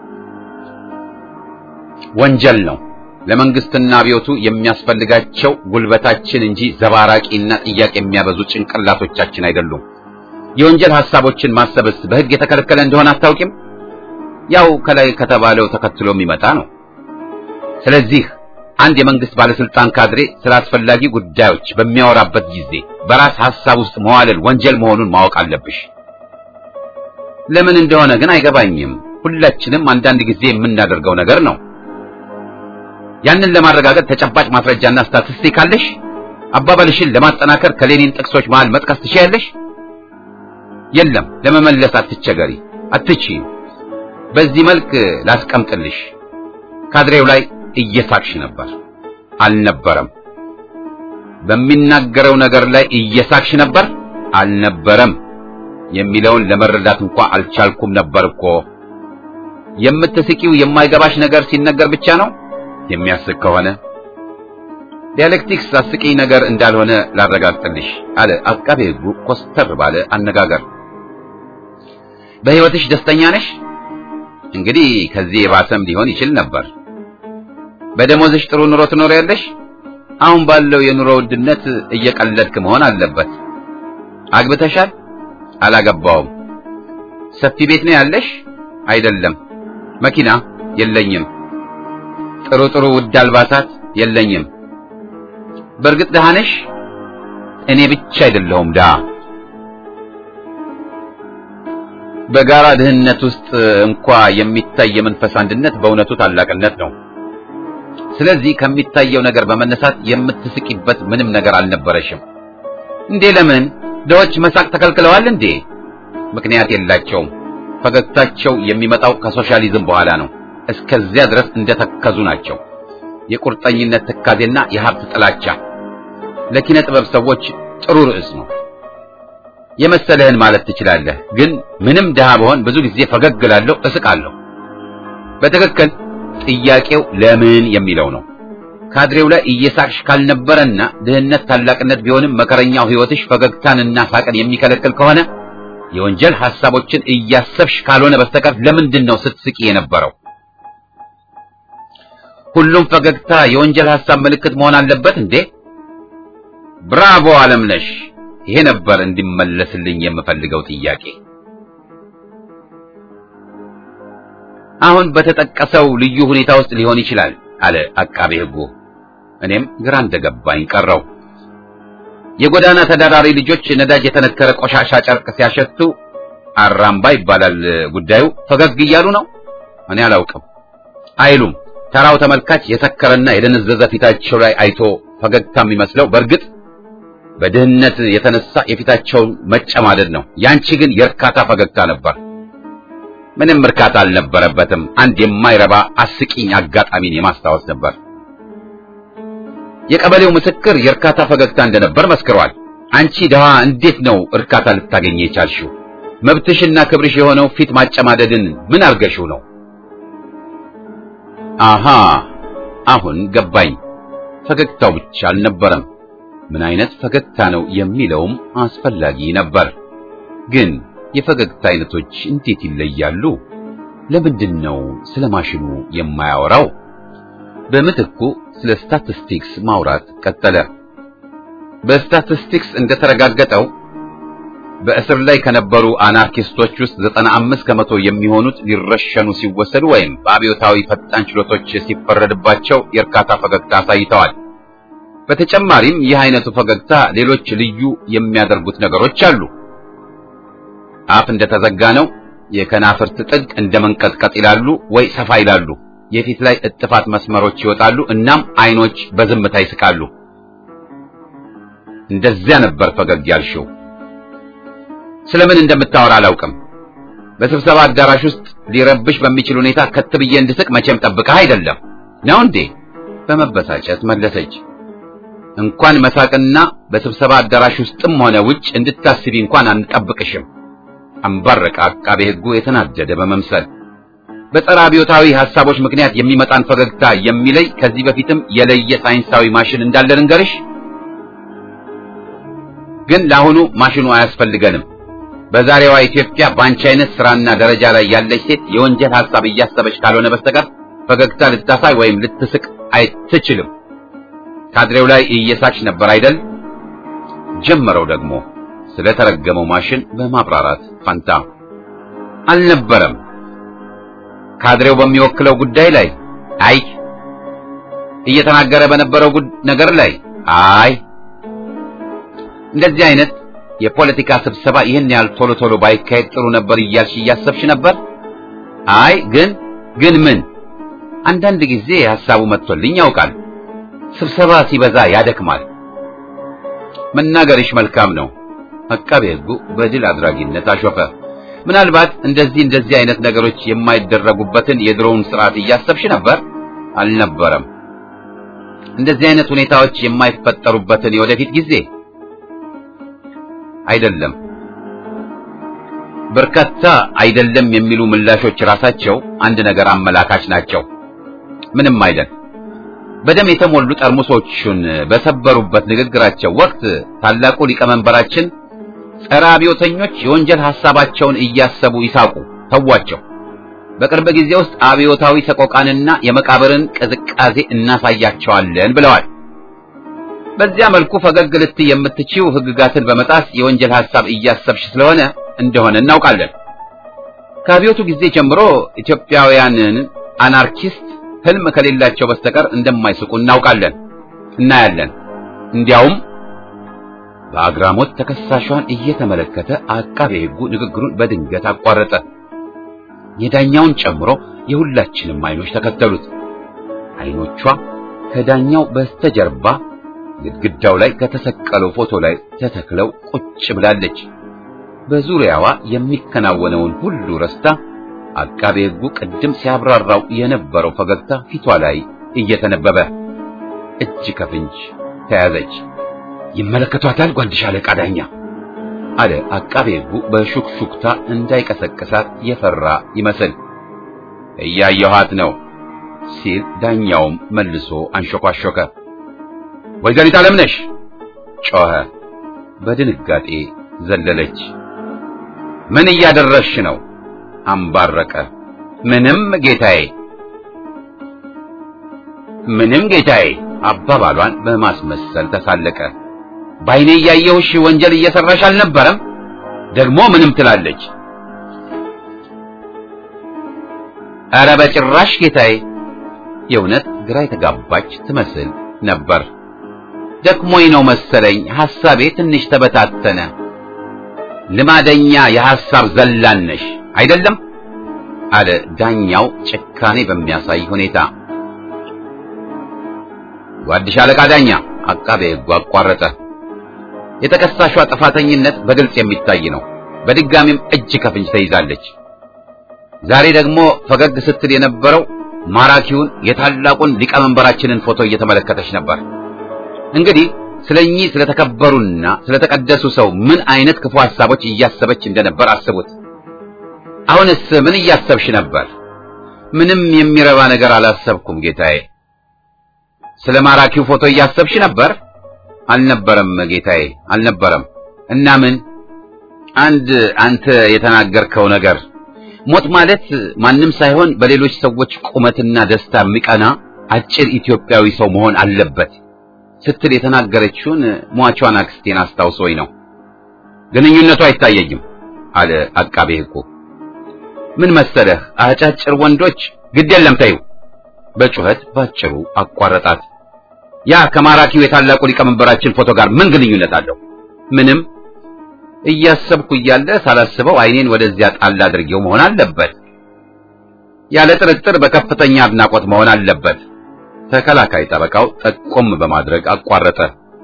Speaker 1: ወንጀል ነው። ለመንግስትና አብዮቱ የሚያስፈልጋቸው ጉልበታችን እንጂ ዘባራቂና ጥያቄ የሚያበዙ ጭንቅላቶቻችን አይደሉም። የወንጀል ሐሳቦችን ማሰብስ በሕግ የተከለከለ እንደሆነ አታውቂም? ያው ከላይ ከተባለው ተከትሎ የሚመጣ ነው። ስለዚህ አንድ የመንግስት ባለስልጣን ካድሬ ስለ አስፈላጊ ጉዳዮች በሚያወራበት ጊዜ በራስ ሐሳብ ውስጥ መዋለል ወንጀል መሆኑን ማወቅ አለብሽ። ለምን እንደሆነ ግን አይገባኝም። ሁላችንም አንዳንድ ጊዜ የምናደርገው ነገር ነው። ያንን ለማረጋገጥ ተጨባጭ ማስረጃና ስታቲስቲክ አለሽ? አባባልሽን ለማጠናከር ከሌኒን ጥቅሶች መሃል መጥቀስ ትችያለሽ? የለም፣ ለመመለስ አትቸገሪ፣ አትችይም። በዚህ መልክ ላስቀምጥልሽ። ካድሬው ላይ እየሳቅሽ ነበር። አልነበረም። በሚናገረው ነገር ላይ እየሳቅሽ ነበር። አልነበረም የሚለውን ለመረዳት እንኳ አልቻልኩም ነበር እኮ። የምትስቂው የማይገባሽ ነገር ሲነገር ብቻ ነው። የሚያስቅ ከሆነ ዲያሌክቲክስ አስቂኝ ነገር እንዳልሆነ ላረጋግጥልሽ አለ አቃቤ ሕጉ ኮስተር ባለ አነጋገር። በሕይወትሽ ደስተኛ ነሽ? እንግዲህ ከዚህ የባሰም ሊሆን ይችል ነበር። በደሞዝሽ ጥሩ ኑሮ ትኖሪያለሽ? አሁን ባለው የኑሮ ውድነት እየቀለድክ መሆን አለበት። አግብተሻል? አላገባውም። ሰፊ ቤት ነው ያለሽ? አይደለም። መኪና? የለኝም። ጥሩ ጥሩ ውድ አልባሳት? የለኝም። በእርግጥ ደሃ ነሽ? እኔ ብቻ አይደለሁም ደሃ። በጋራ ድህነት ውስጥ እንኳ የሚታይ የመንፈስ አንድነት በእውነቱ ታላቅነት ነው። ስለዚህ ከሚታየው ነገር በመነሳት የምትስቂበት ምንም ነገር አልነበረሽም እንዴ? ለምን ድሆች መሳቅ ተከልክለዋል እንዴ? ምክንያት የላቸውም። ፈገግታቸው የሚመጣው ከሶሻሊዝም በኋላ ነው። እስከዚያ ድረስ እንደተከዙ ናቸው። የቁርጠኝነት ትካዜና የሀብት ጥላቻ ለኪነ ጥበብ ሰዎች ጥሩ ርዕስ ነው። የመሰለህን ማለት ትችላለህ። ግን ምንም ድሃ በሆን ብዙ ጊዜ ፈገግ እላለሁ፣ እስቃለሁ። በትክክል ጥያቄው ለምን የሚለው ነው። ካድሬው ላይ እየሳቅሽ ካልነበረና ድህነት ታላቅነት ቢሆንም መከረኛው ሕይወትሽ ፈገግታንና ሳቅን የሚከለክል ከሆነ የወንጀል ሐሳቦችን እያሰብሽ ካልሆነ በስተቀር ለምንድን ነው ስትስቂ የነበረው? ሁሉም ፈገግታ የወንጀል ሐሳብ ምልክት መሆን አለበት እንዴ? ብራቮ አለምነሽ። ይሄ ነበር እንዲመለስልኝ የምፈልገው ጥያቄ። አሁን በተጠቀሰው ልዩ ሁኔታ ውስጥ ሊሆን ይችላል አለ አቃቤ ሕጉ። እኔም ግራ እንደገባኝ ቀረው። የጎዳና ተዳዳሪ ልጆች ነዳጅ የተነከረ ቆሻሻ ጨርቅ ሲያሸቱ አራምባ ይባላል ጉዳዩ። ፈገግ እያሉ ነው? እኔ አላውቅም አይሉም። ተራው ተመልካች የሰከረና የደነዘዘ ፊታቸው ላይ አይቶ ፈገግታ የሚመስለው በእርግጥ በድህነት የተነሳ የፊታቸውን መጨማደድ ነው። ያንቺ ግን የእርካታ ፈገግታ ነበር። ምንም እርካታ አልነበረበትም። አንድ የማይረባ አስቂኝ አጋጣሚን የማስታወስ ነበር። የቀበሌው ምስክር የእርካታ ፈገግታ እንደነበር መስክሯል። አንቺ ድሃ እንዴት ነው እርካታ ልታገኝ የቻልሽው? መብትሽና ክብርሽ የሆነው ፊት ማጨማደድን ምን አርገሽው ነው? አሃ አሁን ገባኝ። ፈገግታው ብቻ አልነበረም፣ ምን አይነት ፈገግታ ነው የሚለውም አስፈላጊ ነበር። ግን የፈገግታ አይነቶች እንዴት ይለያሉ? ለምንድን ነው ስለ ማሽኑ የማያወራው? በምትኩ ስለ ስታቲስቲክስ ማውራት ቀጠለ። በስታቲስቲክስ እንደተረጋገጠው በእስር ላይ ከነበሩ አናርኪስቶች ውስጥ ዘጠና አምስት ከመቶ የሚሆኑት ሊረሸኑ ሲወሰዱ ወይም በአብዮታዊ ፈጣን ችሎቶች ሲፈረድባቸው የእርካታ ፈገግታ አሳይተዋል። በተጨማሪም ይህ አይነቱ ፈገግታ ሌሎች ልዩ የሚያደርጉት ነገሮች አሉ። አፍ እንደተዘጋ ነው። የከናፍርት ጥግ እንደ መንቀጥቀጥ ይላሉ ወይ ሰፋ ይላሉ። የፊት ላይ እጥፋት መስመሮች ይወጣሉ። እናም አይኖች በዝምታ ይስቃሉ። እንደዚያ ነበር ፈገግ ያልሽው። ስለምን እንደምታወራ አላውቅም። በስብሰባ አዳራሽ ውስጥ ሊረብሽ በሚችል ሁኔታ ከት ብዬ እንድስቅ መቼም ጠብቀህ አይደለም ነው እንዴ? በመበሳጨት መለሰች። እንኳን መሳቅና በስብሰባ አዳራሽ ውስጥም ሆነ ውጭ እንድታስቢ እንኳን አንጠብቅሽም። አንባረቀ አቃቤ ሕጉ የተናደደ በመምሰል በጸረ አብዮታዊ ሐሳቦች ምክንያት የሚመጣን ፈገግታ የሚለይ ከዚህ በፊትም የለየ ሳይንሳዊ ማሽን እንዳለ ልንገርሽ። ግን ለአሁኑ ማሽኑ አያስፈልገንም። በዛሬዋ ኢትዮጵያ በአንቺ አይነት ስራና ደረጃ ላይ ያለች ሴት የወንጀል ሐሳብ እያሰበች ካልሆነ በስተቀር ፈገግታ ልታሳይ ወይም ልትስቅ አይትችልም። ካድሬው ላይ እየሳች ነበር አይደል? ጀመረው ደግሞ ስለተረገመው ማሽን በማብራራት ፈንታ አልነበረም። ካድሬው በሚወክለው ጉዳይ ላይ አይ፣ እየተናገረ በነበረው ነገር ላይ አይ፣ እንደዚህ አይነት የፖለቲካ ስብሰባ ይህን ያህል ቶሎ ቶሎ ባይካሄድ ጥሩ ነበር እያልሽ እያሰብሽ ነበር? አይ ግን ግን ምን አንዳንድ ጊዜ ሐሳቡ መጥቶልኝ ያውቃል። ስብሰባ ሲበዛ ያደክማል። መናገርሽ መልካም ነው። አቃቤ ሕጉ በድል አድራጊነት አሾፈ። ምናልባት እንደዚህ እንደዚህ አይነት ነገሮች የማይደረጉበትን የድሮውን ስርዓት እያሰብሽ ነበር? አልነበረም። እንደዚህ አይነት ሁኔታዎች የማይፈጠሩበትን የወደፊት ጊዜ አይደለም። በርካታ አይደለም የሚሉ ምላሾች ራሳቸው አንድ ነገር አመላካች ናቸው። ምንም አይደል። በደም የተሞሉ ጠርሙሶቹን በሰበሩበት ንግግራቸው ወቅት ታላቁ ሊቀመንበራችን ጸረ አብዮተኞች የወንጀል ሐሳባቸውን እያሰቡ ይሳቁ፣ ተዋቸው። በቅርብ ጊዜ ውስጥ አብዮታዊ ሰቆቃንና የመቃብርን ቅዝቃዜ እናሳያቸዋለን ብለዋል። በዚያ መልኩ ፈገግ ልትይ የምትችው ሕግጋትን በመጣስ የወንጀል ሐሳብ እያሰብሽ ስለሆነ እንደሆነ እናውቃለን። ከአብዮቱ ጊዜ ጀምሮ ኢትዮጵያውያንን አናርኪስት ህልም ከሌላቸው በስተቀር እንደማይስቁ እናውቃለን፣ እናያለን። እንዲያውም በአግራሞት ተከሳሿን እየተመለከተ አቃቤ ሕጉ ንግግሩን በድንገት አቋረጠ። የዳኛውን ጨምሮ የሁላችንም አይኖች ተከተሉት። አይኖቿ ከዳኛው በስተጀርባ ግድግዳው ላይ ከተሰቀለው ፎቶ ላይ ተተክለው ቁጭ ብላለች። በዙሪያዋ የሚከናወነውን ሁሉ ረስታ አቃቤ ሕጉ ቅድም ሲያብራራው የነበረው ፈገግታ ፊቷ ላይ እየተነበበ እጅ ከፍንጅ ተያዘች። ይመለከቷታል ጓድሽ አለቃ ዳኛ አለ አቃቤ ሕጉ በሹክሹክታ እንዳይቀሰቅሳት የፈራ ይመስል። እያየኋት ነው ሲል ዳኛውም መልሶ አንሾኳሾከ። ወይዘሪት አለምነሽ ጮኸ። በድንጋጤ ዘለለች። ምን እያደረሽ ነው? አንባረቀ። ምንም ጌታዬ፣ ምንም ጌታዬ አባባሏን በማስመሰል ተሳለቀ። ባይኔ እያየሁሽ ወንጀል እየሰራሽ አልነበረም? ደግሞ ምንም ትላለች። ኧረ በጭራሽ ጌታዬ። የእውነት ግራ የተጋባች ትመስል ነበር። ደክሞኝ ነው መሰለኝ ሐሳቤ ትንሽ ተበታተነ። ልማደኛ የሐሳብ ዘላነሽ አይደለም አለ ዳኛው ጭካኔ በሚያሳይ ሁኔታ። ጓድሽ አለቃ ዳኛ አቃቤ ሕጉ አቋረጠ። የተከሳሿ ጥፋተኝነት በግልጽ የሚታይ ነው። በድጋሚም እጅ ከፍንጅ ተይዛለች። ዛሬ ደግሞ ፈገግ ስትል የነበረው ማራኪውን የታላቁን ሊቀመንበራችንን ፎቶ እየተመለከተች ነበር። እንግዲህ ስለኚህ ስለተከበሩና ስለተቀደሱ ሰው ምን አይነት ክፉ ሐሳቦች እያሰበች እንደነበር አስቡት። አሁንስ ምን እያሰብሽ ነበር? ምንም የሚረባ ነገር አላሰብኩም ጌታዬ። ስለ ማራኪው ፎቶ እያሰብሽ ነበር? አልነበረም ጌታዬ፣ አልነበረም። እና ምን? አንድ አንተ የተናገርከው ነገር ሞት ማለት ማንም ሳይሆን በሌሎች ሰዎች ቁመትና ደስታ የሚቀና አጭር ኢትዮጵያዊ ሰው መሆን አለበት ስትል የተናገረችውን ሟቿን አክስቴን አስታውሶኝ ነው። ግንኙነቱ አይታየኝም አለ አቃቤ ሕጉ። ምን መሰለህ አጫጭር ወንዶች ግድ የለም ተይው፣ በጩኸት ባጭሩ አቋረጣት። ያ ከማራኪው የታላቁ ሊቀመንበራችን ፎቶ ጋር ምን ግንኙነት አለው? ምንም። እያሰብኩ እያለ ሳላስበው ዓይኔን ወደዚያ ጣል አድርጌው መሆን አለበት። ያለ ጥርጥር በከፍተኛ አድናቆት መሆን አለበት። ተከላካይ ጠበቃው ጠቆም በማድረግ አቋረጠ።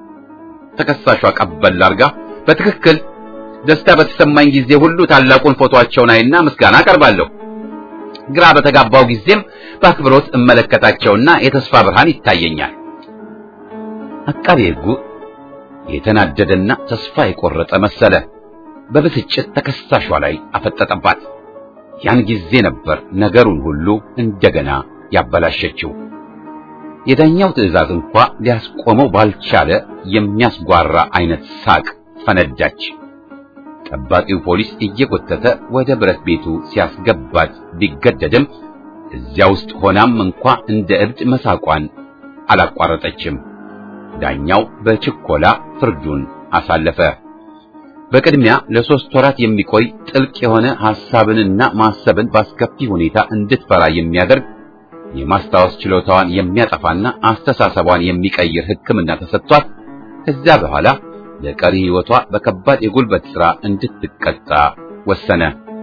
Speaker 1: ተከሳሿ ቀበል አርጋ በትክክል ደስታ በተሰማኝ ጊዜ ሁሉ ታላቁን ፎቶአቸውን አይና ምስጋና አቀርባለሁ። ግራ በተጋባው ጊዜም በአክብሮት እመለከታቸውና የተስፋ ብርሃን ይታየኛል። አቃቤ ሕጉ የተናደደና ተስፋ የቆረጠ መሰለ። በብስጭት ተከሳሿ ላይ አፈጠጠባት። ያን ጊዜ ነበር ነገሩን ሁሉ እንደገና ያበላሸችው። የዳኛው ትዕዛዝ እንኳ ሊያስቆመው ባልቻለ የሚያስጓራ አይነት ሳቅ ፈነዳች። ጠባቂው ፖሊስ እየጎተተ ወደ ብረት ቤቱ ሲያስገባት ቢገደድም እዚያ ውስጥ ሆናም እንኳ እንደ እብድ መሳቋን አላቋረጠችም። ዳኛው በችኮላ ፍርዱን አሳለፈ። በቅድሚያ ለሶስት ወራት የሚቆይ ጥልቅ የሆነ ሐሳብንና ማሰብን በአስከፊ ሁኔታ እንድትፈራ የሚያደርግ የማስታወስ ችሎታዋን የሚያጠፋና አስተሳሰቧን የሚቀይር ሕክምና ተሰጥቷት ከዚያ በኋላ ለቀሪ ሕይወቷ በከባድ የጉልበት ሥራ እንድትቀጣ ወሰነ።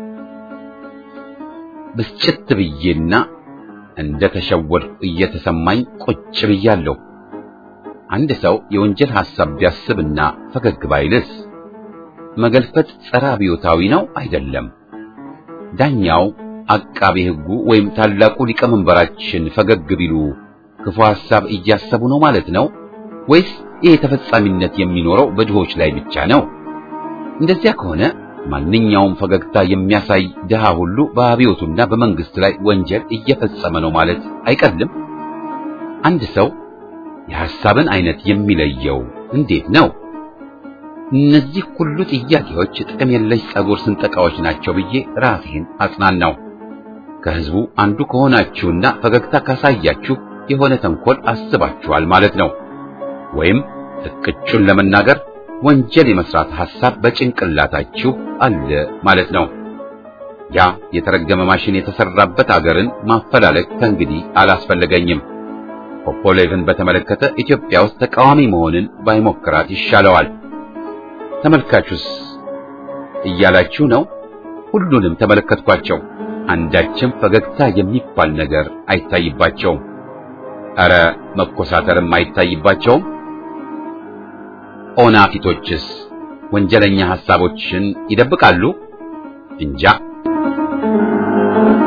Speaker 1: ብስጭት ብዬና እንደ ተሸወድኩ እየተሰማኝ ቁጭ ብያለሁ። አንድ ሰው የወንጀል ሐሳብ ቢያስብና ፈገግ ባይልስ መገልፈጥ ጸረ አብዮታዊ ነው አይደለም? ዳኛው አቃቤ ሕጉ ወይም ታላቁ ሊቀመንበራችን ፈገግ ቢሉ ክፉ ሐሳብ እያሰቡ ነው ማለት ነው ወይስ ይሄ ተፈጻሚነት የሚኖረው በድሆች ላይ ብቻ ነው? እንደዚያ ከሆነ ማንኛውም ፈገግታ የሚያሳይ ድሃ ሁሉ በአብዮቱና በመንግስት ላይ ወንጀል እየፈጸመ ነው ማለት አይቀልም። አንድ ሰው የሐሳብን አይነት የሚለየው እንዴት ነው? እነዚህ ሁሉ ጥያቄዎች ጥቅም የለሽ ጸጉር ስንጠቃዎች ናቸው ብዬ ራሴን አጽናናው። ከህዝቡ አንዱ ከሆናችሁና ፈገግታ ካሳያችሁ የሆነ ተንኮል አስባችኋል ማለት ነው። ወይም እቅጩን ለመናገር ወንጀል የመስራት ሐሳብ በጭንቅላታችሁ አለ ማለት ነው። ያ የተረገመ ማሽን የተሰራበት አገርን ማፈላለግ ከእንግዲህ አላስፈለገኝም። ፖፖሌቭን በተመለከተ ኢትዮጵያ ውስጥ ተቃዋሚ መሆንን ባይሞክራት ይሻለዋል። ተመልካቹስ እያላችሁ ነው። ሁሉንም ተመለከትኳቸው። አንዳችም ፈገግታ የሚባል ነገር አይታይባቸውም። ኧረ መኮሳተርም አይታይባቸውም። ኦና ፊቶችስ ወንጀለኛ ሐሳቦችን ይደብቃሉ? እንጃ።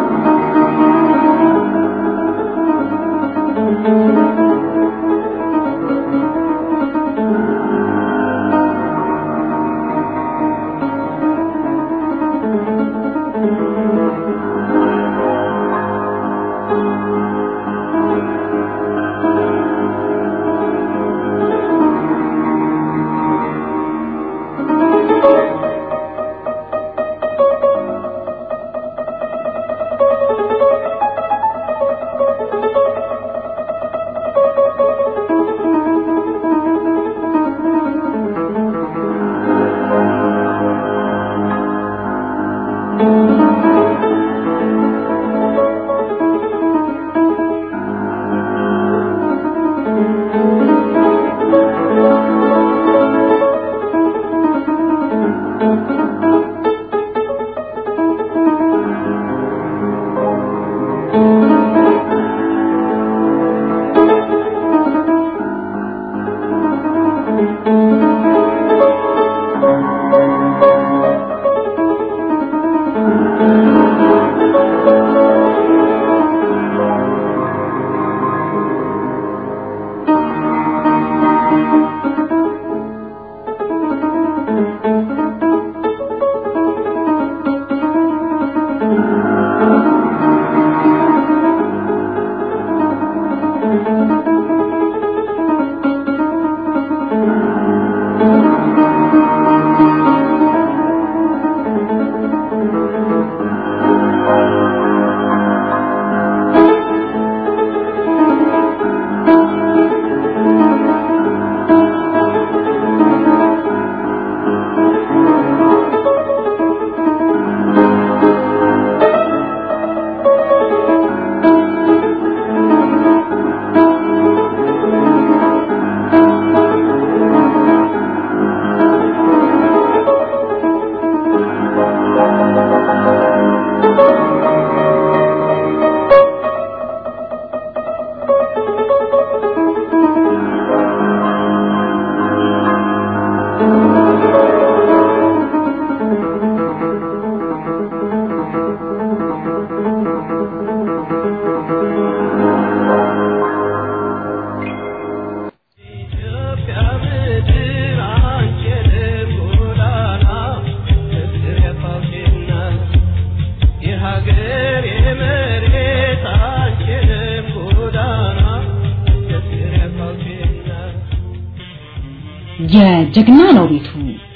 Speaker 2: የጀግና ነው ቤቱ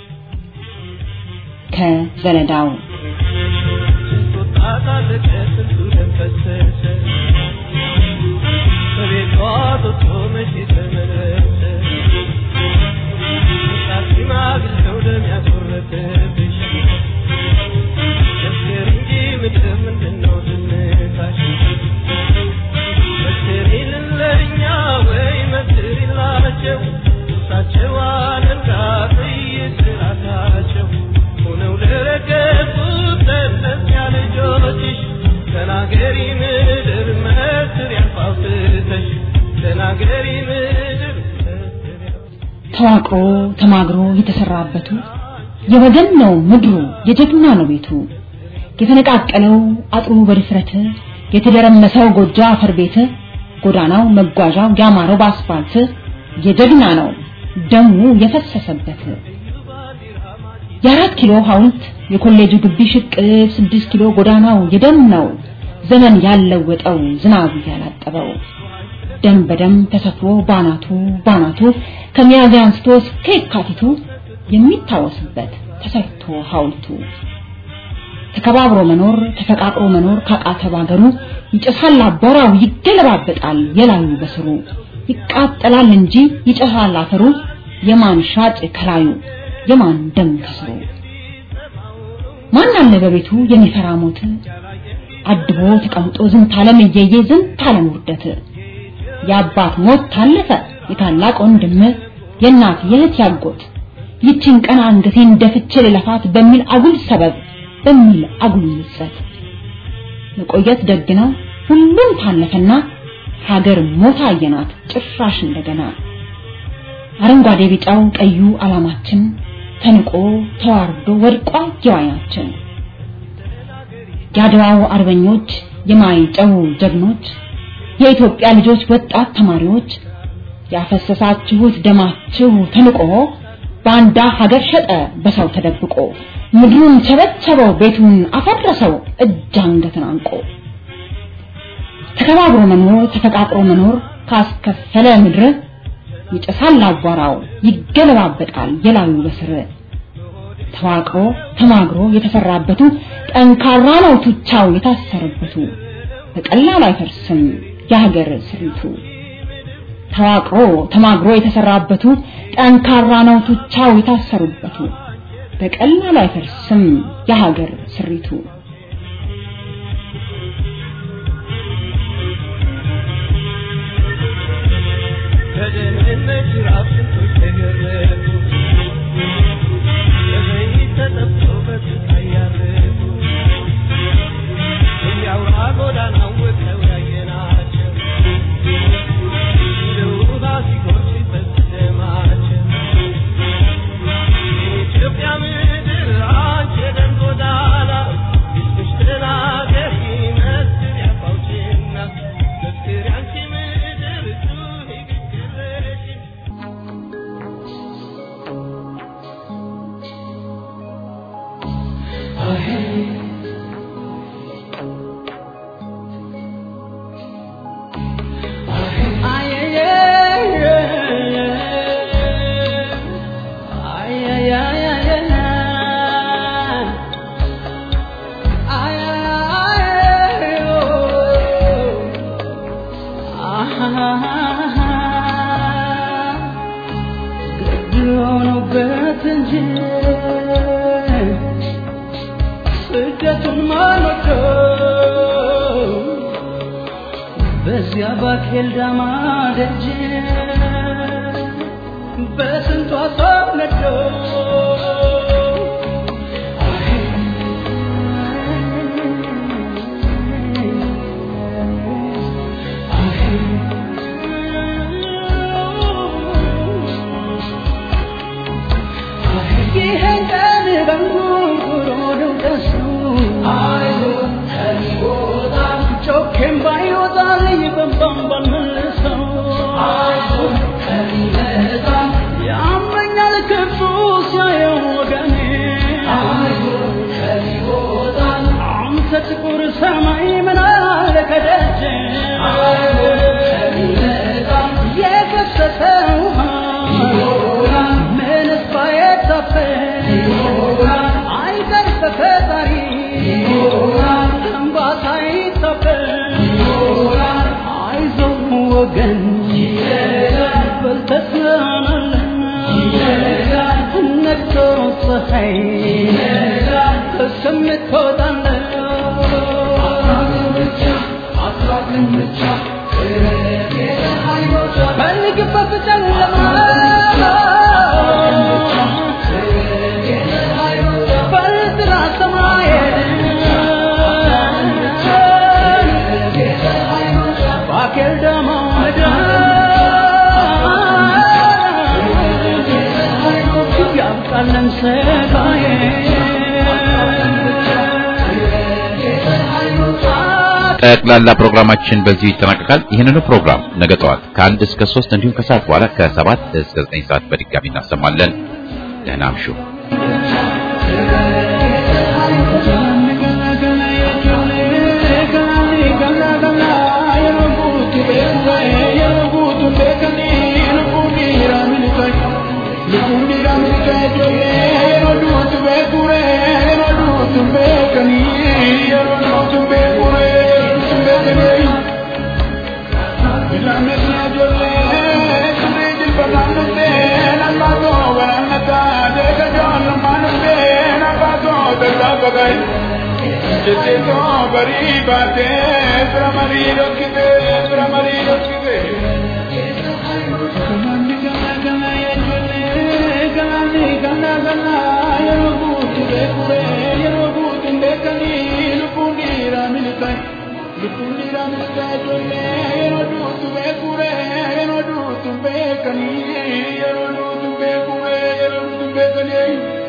Speaker 2: ከዘለዳው
Speaker 5: ተናገሪ ምድር መስር ያልፋውትተሽ ተናገሪ ምድር
Speaker 2: ተዋቅሮ ተማግሮ የተሰራበቱ የወገን ነው ምድሩ የጀግና ነው ቤቱ የተነቃቀለው አጥሩ በድፍረት የተደረመሰው ጎጆ አፈር ቤት ጎዳናው መጓዣው ያማረው በአስፋልት የጀግና ነው ደሙ የፈሰሰበት የአራት ኪሎ ሐውልት የኮሌጁ ግቢ ሽቅ ስድስት ኪሎ ጎዳናው የደም ነው ዘመን ያለወጠው ዝናብ ያላጠበው ደም በደም ተሰፍሮ ባናቱ ባናቱ ከሚያዝያ አንስቶ እስከ የካቲቱ የሚታወስበት ተሰርቶ ሐውልቱ ተከባብሮ መኖር ተፈቃቅሮ መኖር ካቃተ ባገሩ ይጨሳል አቧራው ይገለባበጣል የላዩ በስሩ ይቃጠላል እንጂ ይጨሳል አፈሩ የማን ሻጭ ከላዩ የማን ደም ከስሩ ማን አለ በቤቱ የሚፈራ ሞት አድቦ ተቀምጦ ዝንት ዓለም እየየ ዝንት ዓለም ውርደት የአባት ሞት ታለፈ የታላቅ ወንድም የእናት የእህት ያጎት ይችን ቀን አንገቴን ደፍቼ ልለፋት በሚል አጉል ሰበብ በሚል አጉል ምጸት መቆየት ደግና ሁሉም ታለፈና ሀገር ሞታ አየናት ጭራሽ እንደገና አረንጓዴ ቢጫው ቀዩ አላማችን ተንቆ ተዋርዶ ወድቋ የዋይናችን የአድዋው አርበኞች የማይጨው ጀግኖች የኢትዮጵያ ልጆች ወጣት ተማሪዎች ያፈሰሳችሁት ደማችሁ ተንቆ ባንዳ ሀገር ሸጠ በሰው ተደብቆ ምድሩን ቸበቸበው ቤቱን አፈረሰው እጅ አንገትን አንቆ ተከባብሮ መኖር ተፈቃቅሮ መኖር ካስከፈለ ምድር ይጨሳል አቧራው ይገለባበጣል የላዩ በስር ተዋቅሮ ተማግሮ የተሰራበቱ ጠንካራ ነው ቱቻው የታሰረበቱ በቀላሉ አይፈርስም የሀገር ስሪቱ ተዋቅሮ ተማግሮ የተሰራበቱ ጠንካራ ነው ቱቻው የታሰሩበቱ በቀላሉ አይፈርስም የሀገር ስሪቱ
Speaker 5: ከደህንነት ራፍ ስንቶች ተገረፉ በዘይት ተጠብሰው በስቃይ ያረፉ እያውራ ጎዳናው ወጥተው ያየናቸው እንደ ውሃ ሲጎርፍ ሲፈስ ደማቸው የኢትዮጵያ ምድር አንቺ የደም ጎዳና ሕዝብሽ ተናገሪ መስክሪ አፋውጭና መስክሪ አንቺ ምድር ጩኺ ግግረሽ
Speaker 6: በዚያ ባኬል ዳማ ደጅ በስንቷ ሰው ነዶ ይህን ቀን በንጉርጉሮ ነው ደሱ ጮኬም ባይወጣልኝ በንባም ባልመልሰው ያመኛል ክፉ ሲያየው ወገኔ አንተ ጥቁር ሰማይ ምን አለ ከደጅ የፈሰሰ ውሃ ሲታፈን አይቀር በፈጣሪ እንባ ሳይታፈን አይዞህ ወገን በልተህ ትሆናለህ ነግቶ ፀሐይ እስከምትወጣለህ ፈልግበት ጨለማ በጥራ ሰማይ ባኬል ደሞ ምድር ያብቃለን ሰጋዬ
Speaker 1: ጠቅላላ ፕሮግራማችን በዚሁ ይጠናቀቃል። ይህንኑ ፕሮግራም ነገ ጠዋት ከአንድ እስከ ሶስት እንዲሁም ከሰዓት በኋላ ከሰባት እስከ ዘጠኝ ሰዓት በድጋሚ እናሰማለን። ደህና አምሹ።
Speaker 7: Yeroo duutu beekure yeroo duutu beekanii yeroo duutu beekanii.